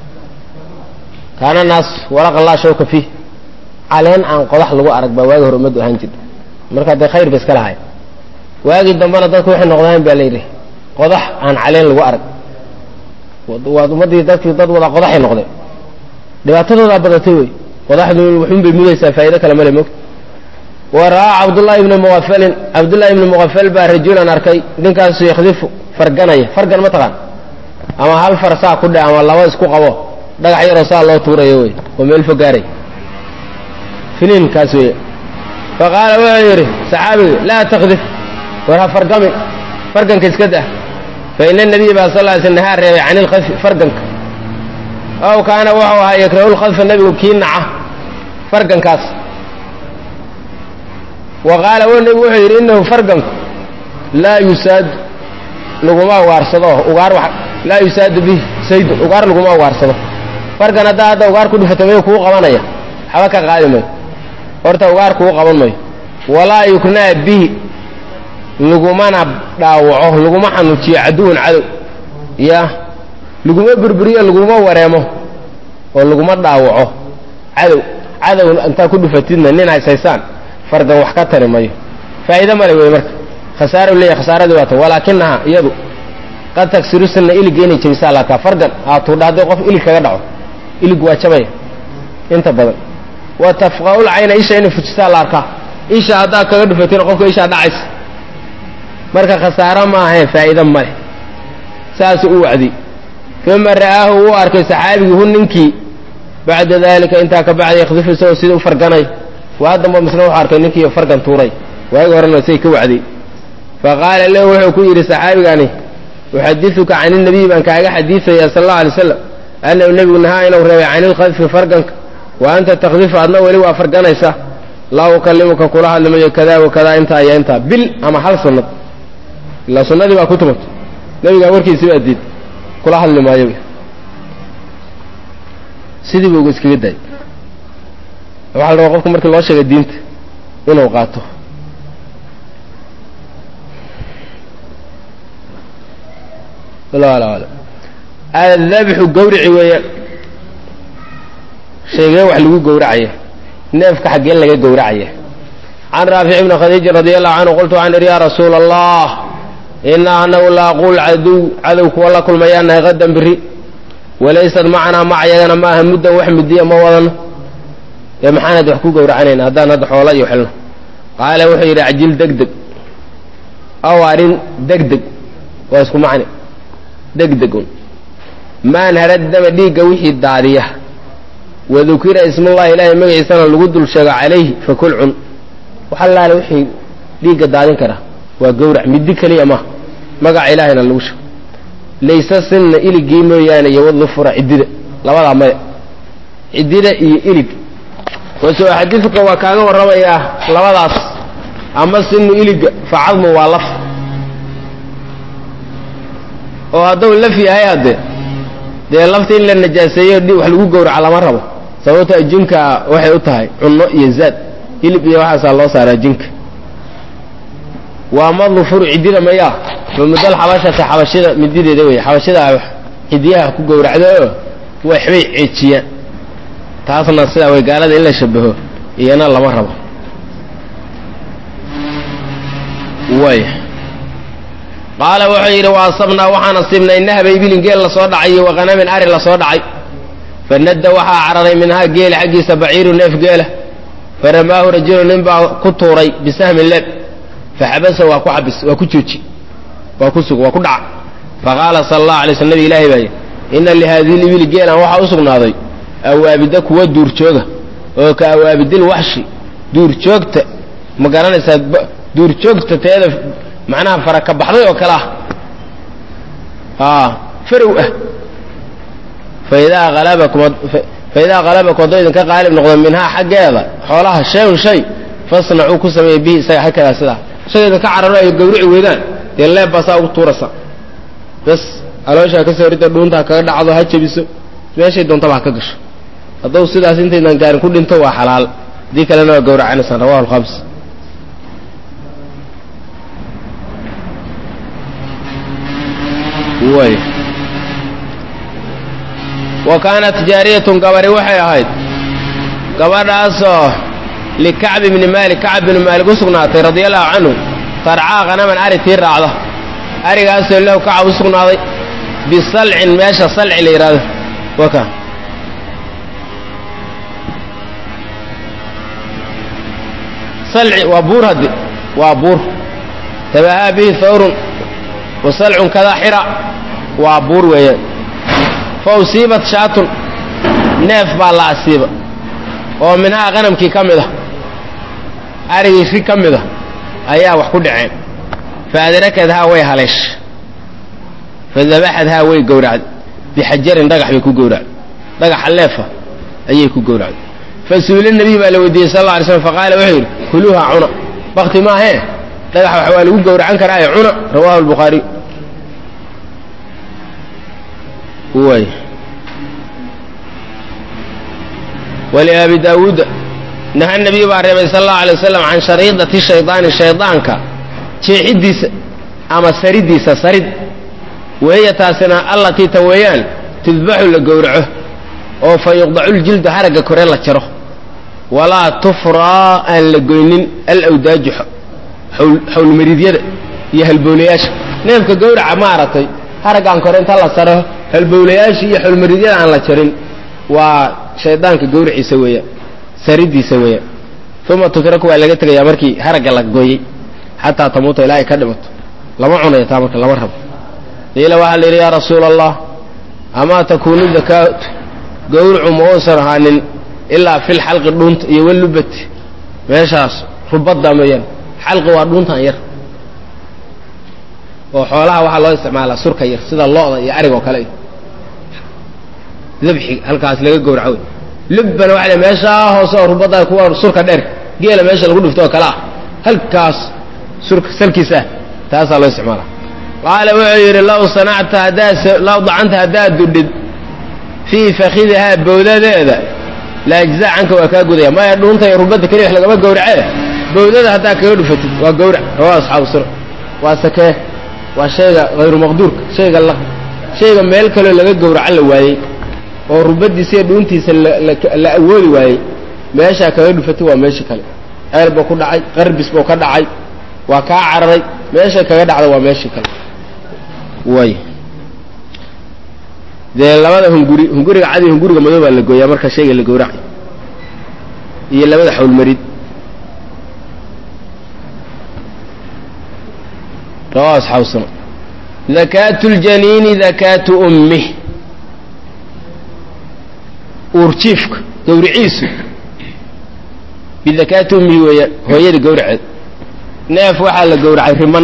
kaana naas walaqa laa shawka fiih caleen aan qodax lagu arag baa waagi hore ummaddu ahaan jirta marka dee khayr ba iska lahay waagii dambena dadku waxay noqdaan baa la yidhi qodax aan caleen lagu arag waad ummaddii dadkii dad wada qodaxay noqdeen dhibaatadoodaa badatay wey qodaxdu waxun bay mudaysaa faa'ido kale male mogta wa ra'aa cabdullaahi ibni muqafalin cabdullaahi ibni muqafal baa rajulan arkay ninkaasu yakhdifu farganaya fargan ma taqaan ama hal far saa ku dhe ama laba isku qabo dhagax yaroo saa loo tuurayo wey oo meel fogaaray finiinkaas wey fa qaala wuxuu yidhi saxaabigu laa takdif war ha fargamin farganka iska dah fa ina nabiya baa sal ly sl nahaa reebay can ilkhafi farganka ow kaana wuxuu ahaa yakrahu lkhadfa nebigu kii naca fargankaas wa qaala w nebigu wuxuu yidhi inahu farganku laa yusaadu laguma ugaarsado ugaar laa yusaadu bih saydun ugaar laguma ugaarsado fargan haddaa hadda ugaar ku dhufato mayu kuu qabanaya waxba ka qaadi mayo horta ugaar kuu qaban mayo walaa yuknaa bihi lagumana dhaawaco laguma xanuujiyo caduwan cadow ya laguma burburiyo laguma wareemo oo laguma dhaawaco cadow cadow intaa ku dhufatidna nin haysaysaan fargan wax ka tari mayo faa'iide male wey marka khasaaro leeyahy khasaaradii waata walaakinaha iyadu qad tagsiru sinna iligga inay jabisaa laakaa fargan aa tuudha hadday qof ilig kaga dhaco ilig waa jabaya inta badan wa tafqa'ul cayna isha inay fujisaa la arkaa isha haddaad kaga dhufatina qofka ishaa dhacaysa marka khasaaro ma ahayn faa'iide male saasuu u wacdiyey uma ra'aahu wuu arkay saxaabigii hu ninkii bacda dalika intaa ka bacda yakhdifu isagoo sida u farganay waa damba misna wuxuu arkay ninkiiyo fargan tuuray waagi horena say ka wacday fa qaala lahu wuxuu ku yidhi saxaabigani uxadiuka can inabiy baan kaaga xadiidaya sal allau alay slam annahu nebigu nahaa inuu reebay can ilkhadfi farganka wa anta takdifu adna weli waa farganaysa laa ukalimuka kula hadlimayo kadaa wa kadaa intaa iyo intaa bil ama hal sunnad ilaa sunnadii baa ku tumatay nebigaa warkiisi baa diid kula hadli maayo sidii buu iskaga daayay waxaa la rabaa qofka markii loo sheegay diinta inuu qaato adabxu gawrici weeyaan sheegee wax lagu gowracaya neefka xaggee laga gowracaya can raafic ibni khadiijin radi allahu canhu qultu waxaan idhi yaa rasuula allah inaa anagu laaquul cadow cadow kuwa la kulmayaanahay qadan biri walaysad macanaa macayagana ma aha muddan wax mudiya ma wadano dee maxaanad wax ku gowracanayna haddaan hadda xoola iyo xilno qaala wuxuu yidhi cajil degdeg aw arrin degdeg waa isku macni degdegun maan haradama dhiigga wixii daadiya wadukira ismullahi ilaahay magaciisana lagu dul sheego calayhi fakul cun waxalaale wixii dhiigga daadin kara waa gowrac middi keliya ma magaca ilaahayna lagu sheego layse sinna iligii mooyaane iyo wadufura ciddida labadaa maya ciddida iyo ilig wasoo xadiidka waa kaaga warramayaa labadaas ama sinu iliga facadmu waa laf oo hadduu laf yahay hadde dee lafta in la najaaseeyo wax lagu gowraca lama rabo sababto jinka waxay u tahay cunno iyo zaad hilib iyo waxaasaa loo saaraa jinka waa madlufuru ciddida mayaa famudal xabashata xabashida midideeda wey xabashida cidiyaha ku gowracdo oo waxbay ceejiyaan taasna sidaa way gaalada in la shabaho iyana lama rabo way qaala wuxuu yidhi wa asabnaa waxaan asiibnay nahba ibilin geel lasoo dhacay iyo waqanamin ari lasoo dhacay fanadda waxaa cararay minhaa geela xaggiisa baciiru neef geela faramaahu rajulu nin baa ku tuuray bisahmin leeb faxabasa waa ku xabis waa ku jooji waa ku sug waa ku dhaca faqaala sala allahu alay sl nabi ilaahi baay ina lihaadihi libili geelan waxaa u sugnaaday awaabida kuwa duurjooga oo ka awaabidil waxshi duurjoogta ma garanaysaa duurjoogta teeda macnaha fara ka baxday oo kale ah farow ah faidaa alabakum faidaa qalabakum hadduu idinka qaalib noqdo minhaa xaggeeda xoolaha shayun shay fasnacuu ku sameeya bihi isaga xagkeeda sidaa shay idinka cararo ay gawrici weydaan dee leeb baa saa ugu tuuraysa bas alooshaa ka soo rida dhuuntaa kaga dhacdo ha jebiso meeshay doontaba ha ka gasho hadduu sidaas intaydan gaarin ku dhinto waa xalaal haddii kalena waa gawracanaysaan rawahu alkhams way wa kaanat jaariyatun gabari waxay ahayd gabadhaasoo likacb ibni maalik kacb bni maalik u sugnaatay radia allahu canhu tarcaa khanaman ari tii raacda arigaasoo lahu kaca u sugnaaday bisalcin meesha salci la yidhahdo waka salci waa buur hadde waa buur tabahaa bihi hawrun wa salcun kadaa xira waa buur weeyaan fa usiibat shaatun neef baa la asiiba oo minhaa qanamkii ka mid a arigii ri ka mid a ayaa wax ku dhaceen fa adrakadhaa way haleesh fa dabaxadhaa way gowracday bixajarin dhagax bay ku gowracday dhagaxa leefa ayay ku gowracday fa su'ila nabiy baa la weydiiyey sal alla alay slam faqaala wuxuu yidhi kuluuha cuna bakti maahee dhagax wax waa lagu gowracan karaa ee cuna rawahu albukhaariy way waliabi daawuuda naha nabiy baa reebay sal allahu alay wasalam can shariidati shaydaani shaydaanka jeexidiisa ama saridiisa sarid wahiya taasina allatii ta weeyaan tudbaxu la gowraco oo fa yuqdacu ljildu haragga kore la jaro walaa tufraa aan la goynin alawdaaju xawlmariidyada iyo halbowlayaasha neefka gowraca maaragtay haraggaan kore inta la saro halbowlayaasha iyo xawlmariidyada aan la jarin waa shaydaanka gowraciisa weeyaan saridiisa weeyaan uma tutraku waa laga tegayaa markii haragga la gooyey xataa tamuuta ilaa ay ka dhimato lama cunayo taa marka lama rabo qiila waxaa la yidhi yaa rasuula allah amaa takuunu dakaatu gowracu ma uusan ahaanin ilaa fil xalqi dhuunta iyo walubati meeshaas rubadda mooyaan xalqi waa dhuuntan yar oo xoolaha waxaa loo isticmaalaa surka yar sida lo-da iyo arig oo kale dabxi halkaas laga gowraco wey lubbana waxa l meeshaa hoose oo rubadda kuwa surka dheer geela meesha lagu dhifto oo kale ah halkaas surka salkiis ah taasaa loo isticmaala qaala wuxuu yidhi law sanacta haddaad law dacanta haddaad dudhid fii fakidihaa bawdadeeda la ajzaa canka waa kaa gudaya maya dhuunta iyo rubadda keliya wax lagama gowracee bawdada haddaad kaga dhufatid waa gowrac rawaa asxaabu suna waa sakee waa shayga hayru maqduurka shayga la shayga meel kaloo laga gowraco la waayey oo rubadiisa iyo dhuuntiisa la awoodi waayey meeshaa kaga dhufatid waa meeshii kale ceel buu ku dhacay qarbis buu ka dhacay waa kaa cararay meesha kaga dhacda waa meeshii kale way dee labada hunguri hunguriga cadi hunguriga madow baa la gooyaa marka shayga la gowracay iyo labada xawlmarid rawa asxaabu suna dakaatu ljaniini dakaatu ummih uurjiifka gawriciisu bidakaati ummihi weeyaan hooyada gawraceed neef waxaa la gowracay riman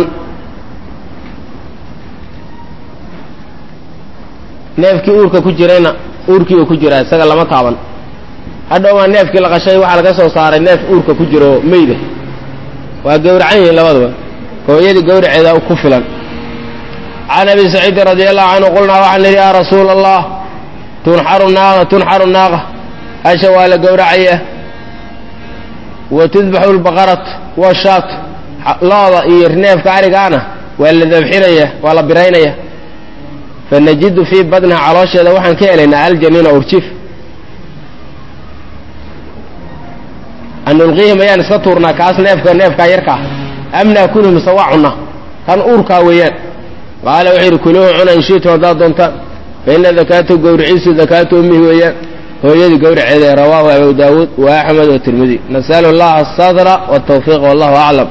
neefkii uurka ku jirayna uurkii uu ku jiraa isaga lama taaban hadhowmaa neefkii la qashay waxaa laga soo saaray neef uurka ku jiro meyda waa gowracan yihiin labadaba hooyadii gawraceeda ku filan can abi saciidin radi allahu canhu qulnaa waxaan nidhi yaa rasuula allah tunxaru naaqa tunxaru naaqa hasha waa la gowracaya wa tudbaxu lbaqarat washaat looda iyo neefka arigaana waa la dabxinaya waa la biraynaya fanajidu fii badniha caloosheeda waxaan ka helaynaa aljaniina urjiif an nulqiihim ayaan iska tuurnaa kaas neefka neefkaa yarkaa am naakulhu mise waa cunna kan uurkaa weeyaan qaala wuxuu yidhi kuluuhu cuna in shiitum haddaad doontaan fa ina dakaatu gawriciisu dakaatu ummihi weeyaan hooyadii gawraceeda rawaahu abu daawuud wa axmed watirmidi nasalu allaha asadra waltawfiiq wallahu aclam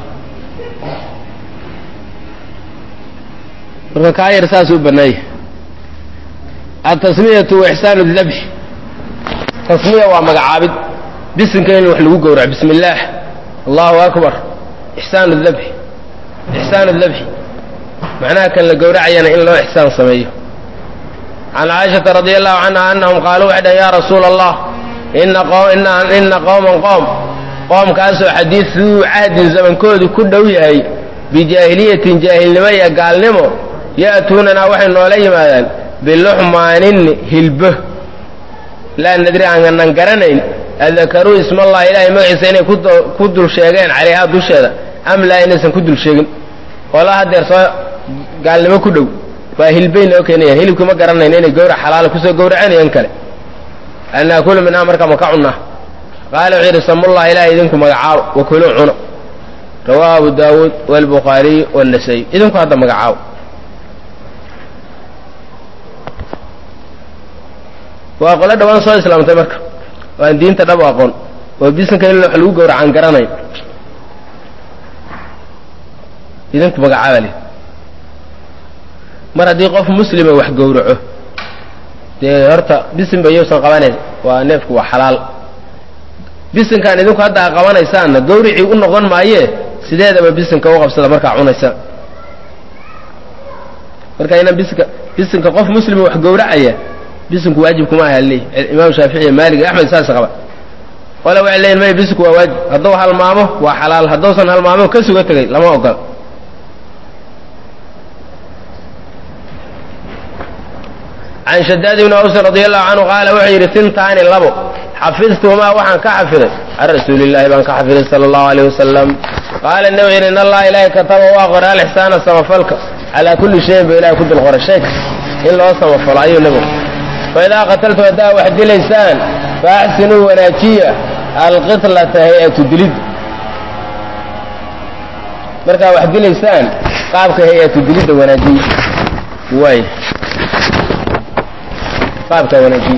marka kaa yar saas u bannaaya atasmiyatu wa ixsaanu dabxi tasmiya waa magacaabid bisinka in wax lagu gowraco bismi illaah allahu akbar ixsaanu dabxi ixsaanu dabxi macnaha kan la gowracayana in loo ixsaan sameeyo can caaishata radi allahu canha anahum qaaluu waxay dhahen ya rasuula allah ina qowman qoom qoomkaasoo xadiiduu cahdin zamankoodu ku dhow yahay bijaahiliyatin jaahilnimo iyo gaalnimo ya'tuunanaa waxay noola yimaadaan biluxmaanin hilbo laa nadri aanan garanayn adakaruu ismallahi ilaahay magaciisa inay ku dul sheegeen calayhaa dusheeda am laa inaysan ku dul sheegin qola hadeer soo gaalnimo ku dhow waa hilbay noo keenayaan hilibkii ma garanayna inay gawrac xalaala kusoo gawracanayeen kale an naakulu minhaa marka ma ka cunnaa qaala wuxuu yidhi samullahi ilahay idinku magacaabo wakuluu cuno rawaahu abu daawuud walbukhaariy wannasay idinku hadda magacaaw waa qolo dhawaan soo islaamtay marka oo aan diinta dhab aqoon oo bisinka in wax lagu gowracaan garanayn idinku magacaaba le mar haddii qof muslima wax gowraco dee horta bisinba iyousan qabanayn waa neefku waa xalaal bisinkaan idinku hadda a qabanaysaanna gawricii u noqon maayee sideedaba bisinka u qabsada markaa cunaysaan marka inaan bisinka bisinka qof muslima wax gowracaya bisinku waajib kuma aha leey imaam shaafici maalig axmed saas qaba qole waxay leeyihin may bisinku waa waajib hadduu halmaamo waa xalaal hadduusan halmaamo ka suga tegay lama ogola can shadaad ibni awsin radi allahu canhu qaala wuxuu yidhi sintaani labo xafidtuhumaa waxaan ka xafiday can rasuulillahi baan ka xafiday sala allahu alayh wasalam qaala nebi yidhi in allaha ilaahay kataba waa qoray alixsaana samafalka calaa kulli shayin ba ilahay ku dul qoray shay in loo samafalo ayuu nebigu faidaa qataltu haddaa wax dilaysaan faaxsinuu wanaajiya alqitlata hay-atu dilid markaa wax dilaysaan qaabka hay-atu dilidda wanaajiya waay qaabka wanaajiya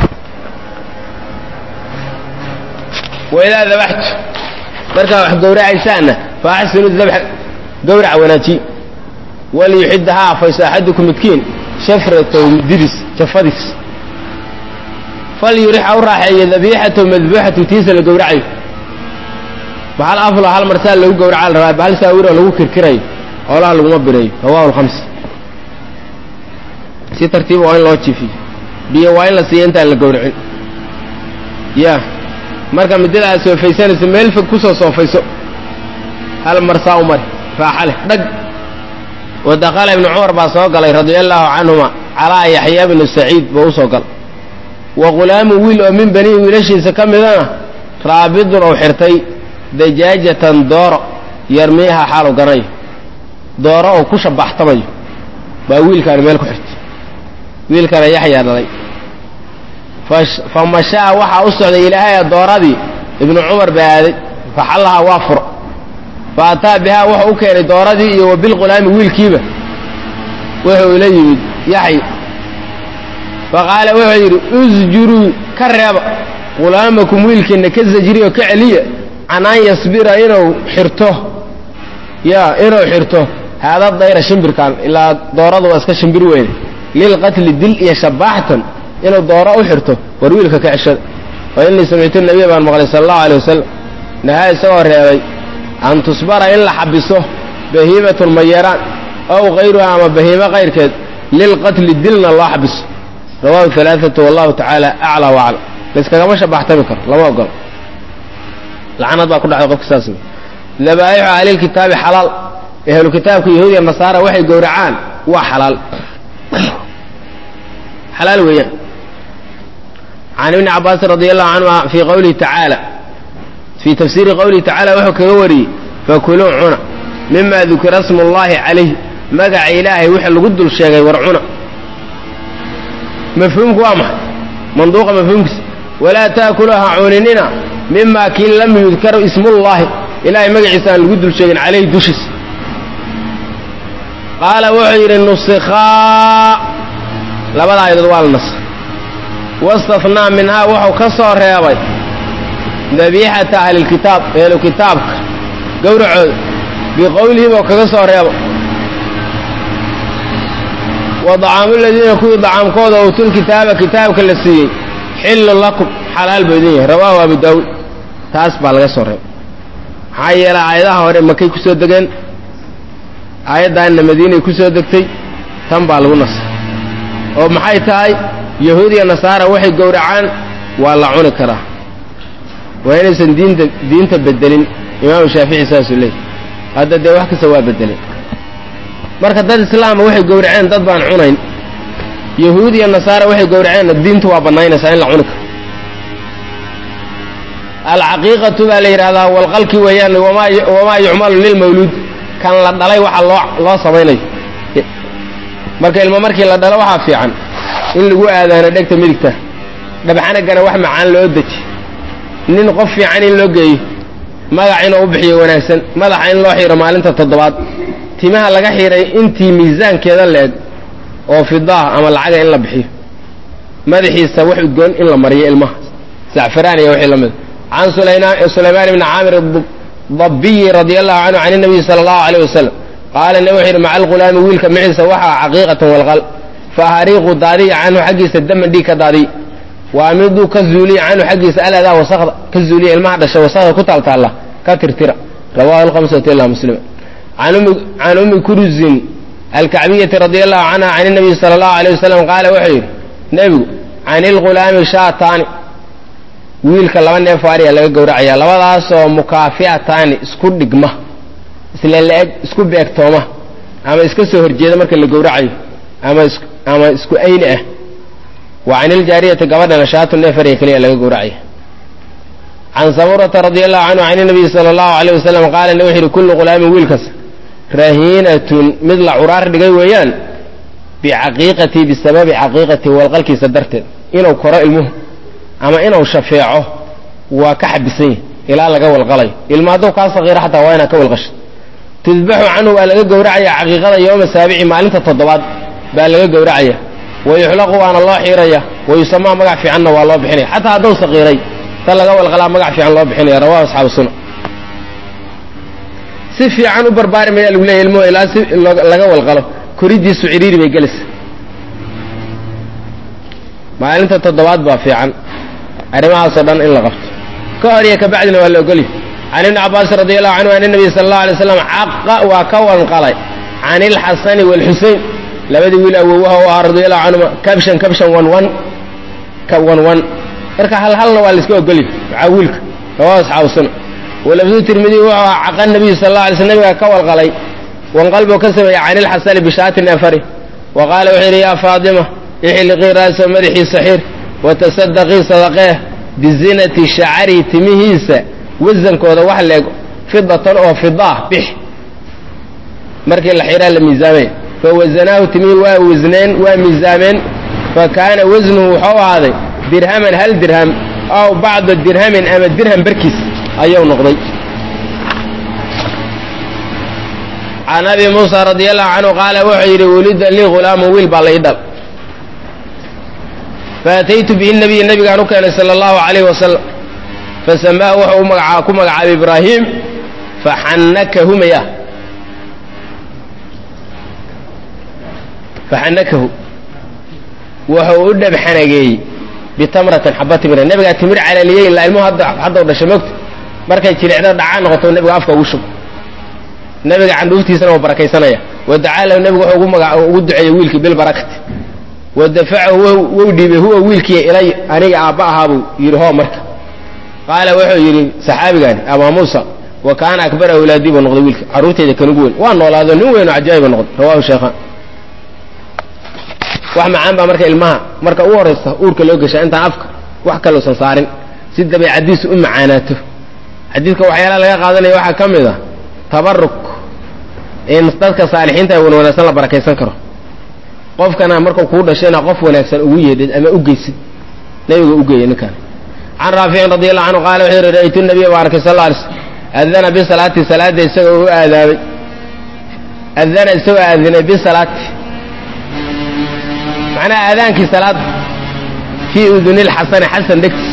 waidaa dabaxtu markaa wax gowracaysaanna faaxsinu dabxa gowrac wanaajiya waliyuxidda ha afayso axadukum midkiin shafratahu mididis jafadiis falyurix ha u raaxeeyo dabiixatahu madbuuxatu tiisa la gowracayo bahal aflo hal marsaa lagu gowraca la rabaa bahal saawiro lagu kirkirayo xoolaha laguma bireeyo rawahu lhamsi si tartiiba waa in loo jifiyo biyo waa in la siiyo intaan la gowracin ya marka midada aad soofaysanayso meel fog kusoo soofayso hal marsaa u mari raaxa leh dhag wa dakala ibnu cumar baa soo galay radia allaahu canhuma calaa yaxya bnu saciid buu u soo galay wa ghulaamu wiil oo min banii wiilashiisa ka midana raabidun ou xirtay dajaajatan dooro yarmiiha xaalu ganayo dooro oo ku shabaxtamayo baa wiilkaani meel ku xirtay wiilkana yaxyaa dhalay fa mashaa waxaa u socday ilaahaya dooradii ibnu cumar baa aaday faxallahaa waa furo fa ataa bihaa wuxuu u keenay dooradii iyo wa bilqulaami wiilkiiba wuxuu ila yimid yaxya fa qaala wuxuu yidhi usjuruu ka reeba ghulaamakum wiilkiinna ka zajriyo ka celiya can an yasbira inuu xirto ya inuu xirto haada dayra shimbirkan ilaa dooradu waa iska shimbir weyne lilqatli dil iyo shabaaxtan inuu dooro u xirto war wiilka ka ceshada fa innii samictu nabiya baan maqlay sala allahu alay wasalam nahaa isagoo reebay an tusbara in la xabiso bahiimatun mayaraan ow kayruha ama bahiimo kayrkeed lilqatli dilna loo xabiso rawahu alaaatu wallahu tacaala aclaa waaclam layskagama shabaxtami karo lama ogolo lacnad baa ku dhacday qofka saas dabaa'ixu ahlilkitaabi xalaal ehlu kitaabka yahuudiya nasaara waxay gowracaan waa xalaal xalaal weeyaan can ibni cabaasin radi allahu canhuma fii qawlihi tacaala fii tafsiiri qowlihi tacaala wuxuu kaga wariyey fakuluu cuna mima dukira smu llahi calayh magaca ilaahay wixii lagu dul sheegay war cuna mafhuumku waa maxay manduuqa mafhuumkiisa walaa taakulu ha cuninina mima kii lam yudkar ismullahi ilahay magaciisa aan lagu dul sheegin calayhi dushiisa qaala wuxuu yidhi nusikhaa labada ayadood waa la nasay wastafnaa minhaa wuxuu ka soo reebay dabiixata ahlilkitaab ehlu kitaabka gowracooda biqowlihi buu kaga soo reebo wa dacaamu ladiina kuwii dacaamkooda uutul kitaaba kitaabka la siiyey xillu lakum xalaal buu idin yahay rawaahu abu daawuud taas baa laga soo reebay maxaa yeelay aayadaha hore makay ku soo degeen aayaddaanna madiinay ku soo degtay tan baa lagu nasay oo maxay tahay yahuud iyo nasaara waxay gowracaan waa la cuni karaa waa inaysan diinta diinta bedelin imaamu shaafici saasuu leeyay hadda dee wax kasta waa bedelin marka dad islaama waxay gowraceen dad baan cunayn yahuud iyo nasaara waxay gowraceenna diintu waa bannaynaysaa in la cuni karo alcaqiiqatu baa la yidhahdaa walqalki weeyaan wamaa yucmalu lilmawluud kan la dhalay waxa loo loo samaynayo marka ilmo markii la dhalo waxaa fiican in lagu aadaano dhegta midigta dhabxanagana wax macaan loo deji nin qof fiican in loo geeyo magac inuu u bixiyo wanaagsan madaxa in loo xiiro maalinta toddobaad timaha laga xiray intii miisaankeeda la-eg oo fidaah ama lacaga in la bixiyo madaxiisa wax udgoon in la mariyo ilmaha zacfaraan iyo wixii la mida can sulaymaan bni caamir dabiyi radi allahu canhu can nabiyi sala allahu alayh wasalam qaala nabi wuxu yidhi maca alghulaami wiilka maciisa waxaa caqiiqatan walqal fa hariiqu daadiya canhu xaggiisa daman dhiig ka daadiy waamiduu ka zuuliya canhu xaggiisa aladaa wasakda ka zuuliya ilmaha dhashay wasakda ku taaltaalla ka tirtira rawahu lhamsatu ila muslim can ummi kuruzin alkacbiyati radi allahu canha can nabiyi sala allahu alayh wasalam qaala wuxuu yidhi nebigu can ilghulaami shaataani wiilka laba neef ariya laga gowracaya labadaasoo mukaafi'ataani isku dhigma isla la-eg isku beegtooma ama iska soo horjeeda marka la gowracayo ama ama isku ayni ah wa can iljaariyati gabadhana shaatu neef ariya keliya laga gowracaya can samurata radi allahu canhu can nabiyi sala allahu alayh wasalam qaala ne wuxu yidhi kullu ghulaamin wiilkas rahiinatun mid la curaar dhigay weeyaan bicaqiiqatii bisababi caqiiqatii walqalkiisa darteed inuu koro ilmuhu ama inuu shafeeco waa ka xabisan yahi ilaa laga walqalayo ilma hadduu kaa sakiiro xataa waa inaad ka walqasho tudbaxu canhu waa laga gowracaya caqiiqada yooma saabici maalinta toddobaad baa laga gowracaya wayuxlaqu waana loo xiiraya wayusamaa magac fiicanna waa loo bixinaya xataa hadduu sakiiray ta laga walqalaa magac fiican loo bixinaya rawahu asxaabu suna si fiican u barbaari mayaa lagu leeya ilmuhu ilaa si laga walqalo koridiisu ciriiri bay gelaysa maalinta toddobaad baa fiican arrimahaasoo dhan in la qabto ka hor iyo kabacdina waa la ogolya can ibni cabaasin radi allahu canhu an nabiy sala allahu alay slam caqa waa ka wanqalay can ilxasani waalxusein labadii wiil awowaha u ahaa radi allahu canhuma kabshan kabshan wan wan wan wan marka hal halna waa la iska ogolya waxaa wiilka rawahu asxaabu suna walafdu tirmidi wuxuu ahaa caqa nabiyu sal alla alay sl nabiga ka walqalay wanqalbuu ka sameeyey can ilxasani bishaatin afari wa qaala wuxuu yidhi yaa faatima ixliqii ra'so madaxiisa xir watasadaqii sadaqee bizinati shacari timihiisa wasankooda wax leeg fidatan oo fida ah bix markii la xiraa la miisaamay fawasanaahu timihii waa wasneen waa miisaameen fa kaana wasnuhu wuxuu ahaaday dirhaman hal dirham aw bacda dirhamin ama dirham barkiis ayuu noqday can abi muusa radi allahu canhu qaala wuxuu yidhi wulida lii ghulaamu wiil baa la ii dhal faataytu bihi nabiy nabigaan u keenay sala allahu calayh wasalam fasamaahu wuxuu magaca ku magacaabay ibraahim faxannakahu maya faxannakahu wuxuu u dhabxanageeyey bitamratin xaba timira nabigaa timir calaliyey ilaa ilmuhu haddaw dhashay mogta markay jilicdo dhacaa noqoto nabiga afka ugu shub nabiga candhuuftiisana waa barakaysanaya wadacaa lahu nabigu wuxuu ugu duceeyey wiilkii bilbarakati wadafacahu wou dhiibay huwa wiilkii ilay aniga aabba ahaabuu yidhi hoo marka qaala wuxuu yidhi saxaabigaani abaa muusa wa kaana akbara awlaadii buu noqday wiilka carruurteyda kan ugu weyn waa noolaado nin weyn oo cajaa'iba noqday rawahu sheekhaan wax macaan baa marka ilmaha marka u horaysa uurka loo geshaa intaan afka wax kaluusan saarin si dabeecadiisu u macaanaato xadiidka waxyaalaha laga qaadanaya waxaa ka mid a tabaruk in dadka saalixiinta wan wanaagsan la barakaysan karo qofkana markuu kuu dhashayna qof wanaagsan ugu yeedhid ama u geysid nabiga u geeya ninkaan can raaficin radi allahu canhu qaala wuxuu yidhi ra'aytu nabiya baa arkay sal alay slm adana bisalaati salaadda isagoo u aadaabay adana isagoo aadinay bisalaati macnaha aadaankii salaada fii uduni lxasani xasan dhegtiis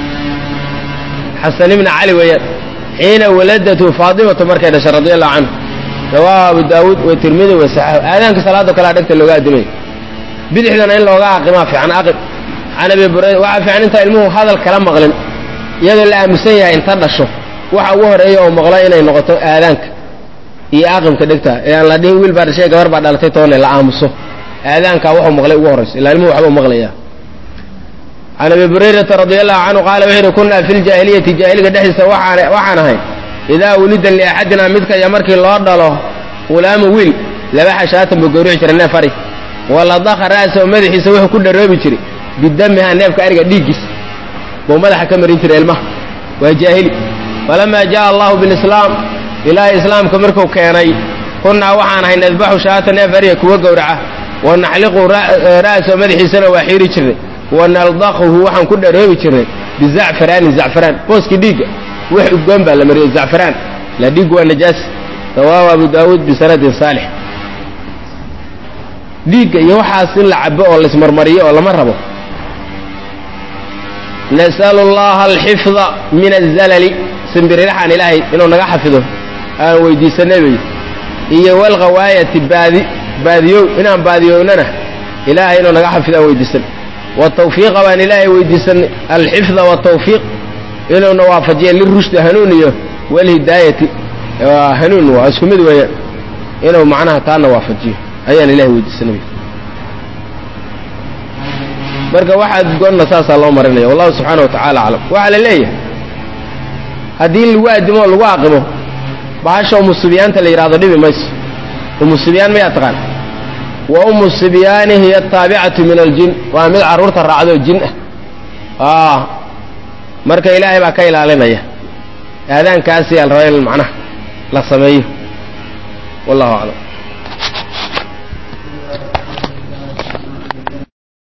xasan ibna cali weeyaan xiina waladatu faatimatu markay dhashay radi allahu canhu rawaahu abu daawuud watirmidi wasaxahu aadaanka salaado kalea dhegta looga adimay bidixdana in looga aqimaa fiican aqib can abi burayda waxaa fiican intaa ilmuhu hadal kala maqlin iyadoo la aamusan yahay inta dhasho waxa ugu horeeya oo maqlo inay noqoto aadaanka iyo aqibka dhegta ee aan la dhihin wiil baa dhashay gabar baa dhalatay toone la aamuso aadaankaa wuxuu maqlay ugu horrayso ilaa ilmuhu waxbuu maqlaya can abi burayrata radi allahu canhu qaala wuxuu yidhi kunaa fi ljaahiliyati jaahiliga dhexdiisa waxaan ahay idaa wulida liaxadina midkaya markii loo dhalo hulaamu wiil laba xashaatan buu gowrici jiray neef ari waladaka ra'sahu madaxiisa wuxuu ku dharoobi jiray bidamiha neefka ariga dhiiggiisa buu madaxa ka marin jiray ilmaha waa jaahili falamaa jaa allahu bilislaam ilaahay islaamka markuu keenay kunnaa waxaan ahay nadbaxu shaata neef ariga kuwa gowraca wa naxliqu ra'sahu madaxiisana waa xiiri jirnay wa naldaqhu waxaan ku dharoobi jirnay bizacfaraani zacfaraan booskii dhiigga wax udgoon baa la mariyey zacfaraan la dhiig waa najaas rawaahu abu daawuud bisanadin saalix dhiigga iyo waxaas in la cabo oo laismarmariyo oo lama rabo nas'alu allaha alxifda min azalali simbiriraxaan ilaahay inuu naga xafido aan weydiisanay bay iyo walghawaayati baadi baadiyow inaan baadiyownana ilaahay inuu naga xafido aan weydiisan watawfiiqa baan ilaahay weydiisanay alxifda watawfiiq inuuna waafajiya lirushdi hanuun iyo walhidaayati hanuun waa isku mid weeyaan inuu macnaha taana waafajiyo ayaan ilahay weydiisanay marka waxaad goonna saasaa loo marinaya wallahu subxaana wa tacala aclam waxaa la leeyahay haddii lagu addimo oo lagu aqimo bahasha umu sibyaanta la yidhahdo dhibi mayso umu sibyaan mayaa taqaan wa umu sibyaani hiya ataabicatu min aljin waa mid carruurta raacdo jin ah marka ilaahay baa ka ilaalinaya aadaankaasi yaa la rabaa in macnaha la sameeyo wallahu aclam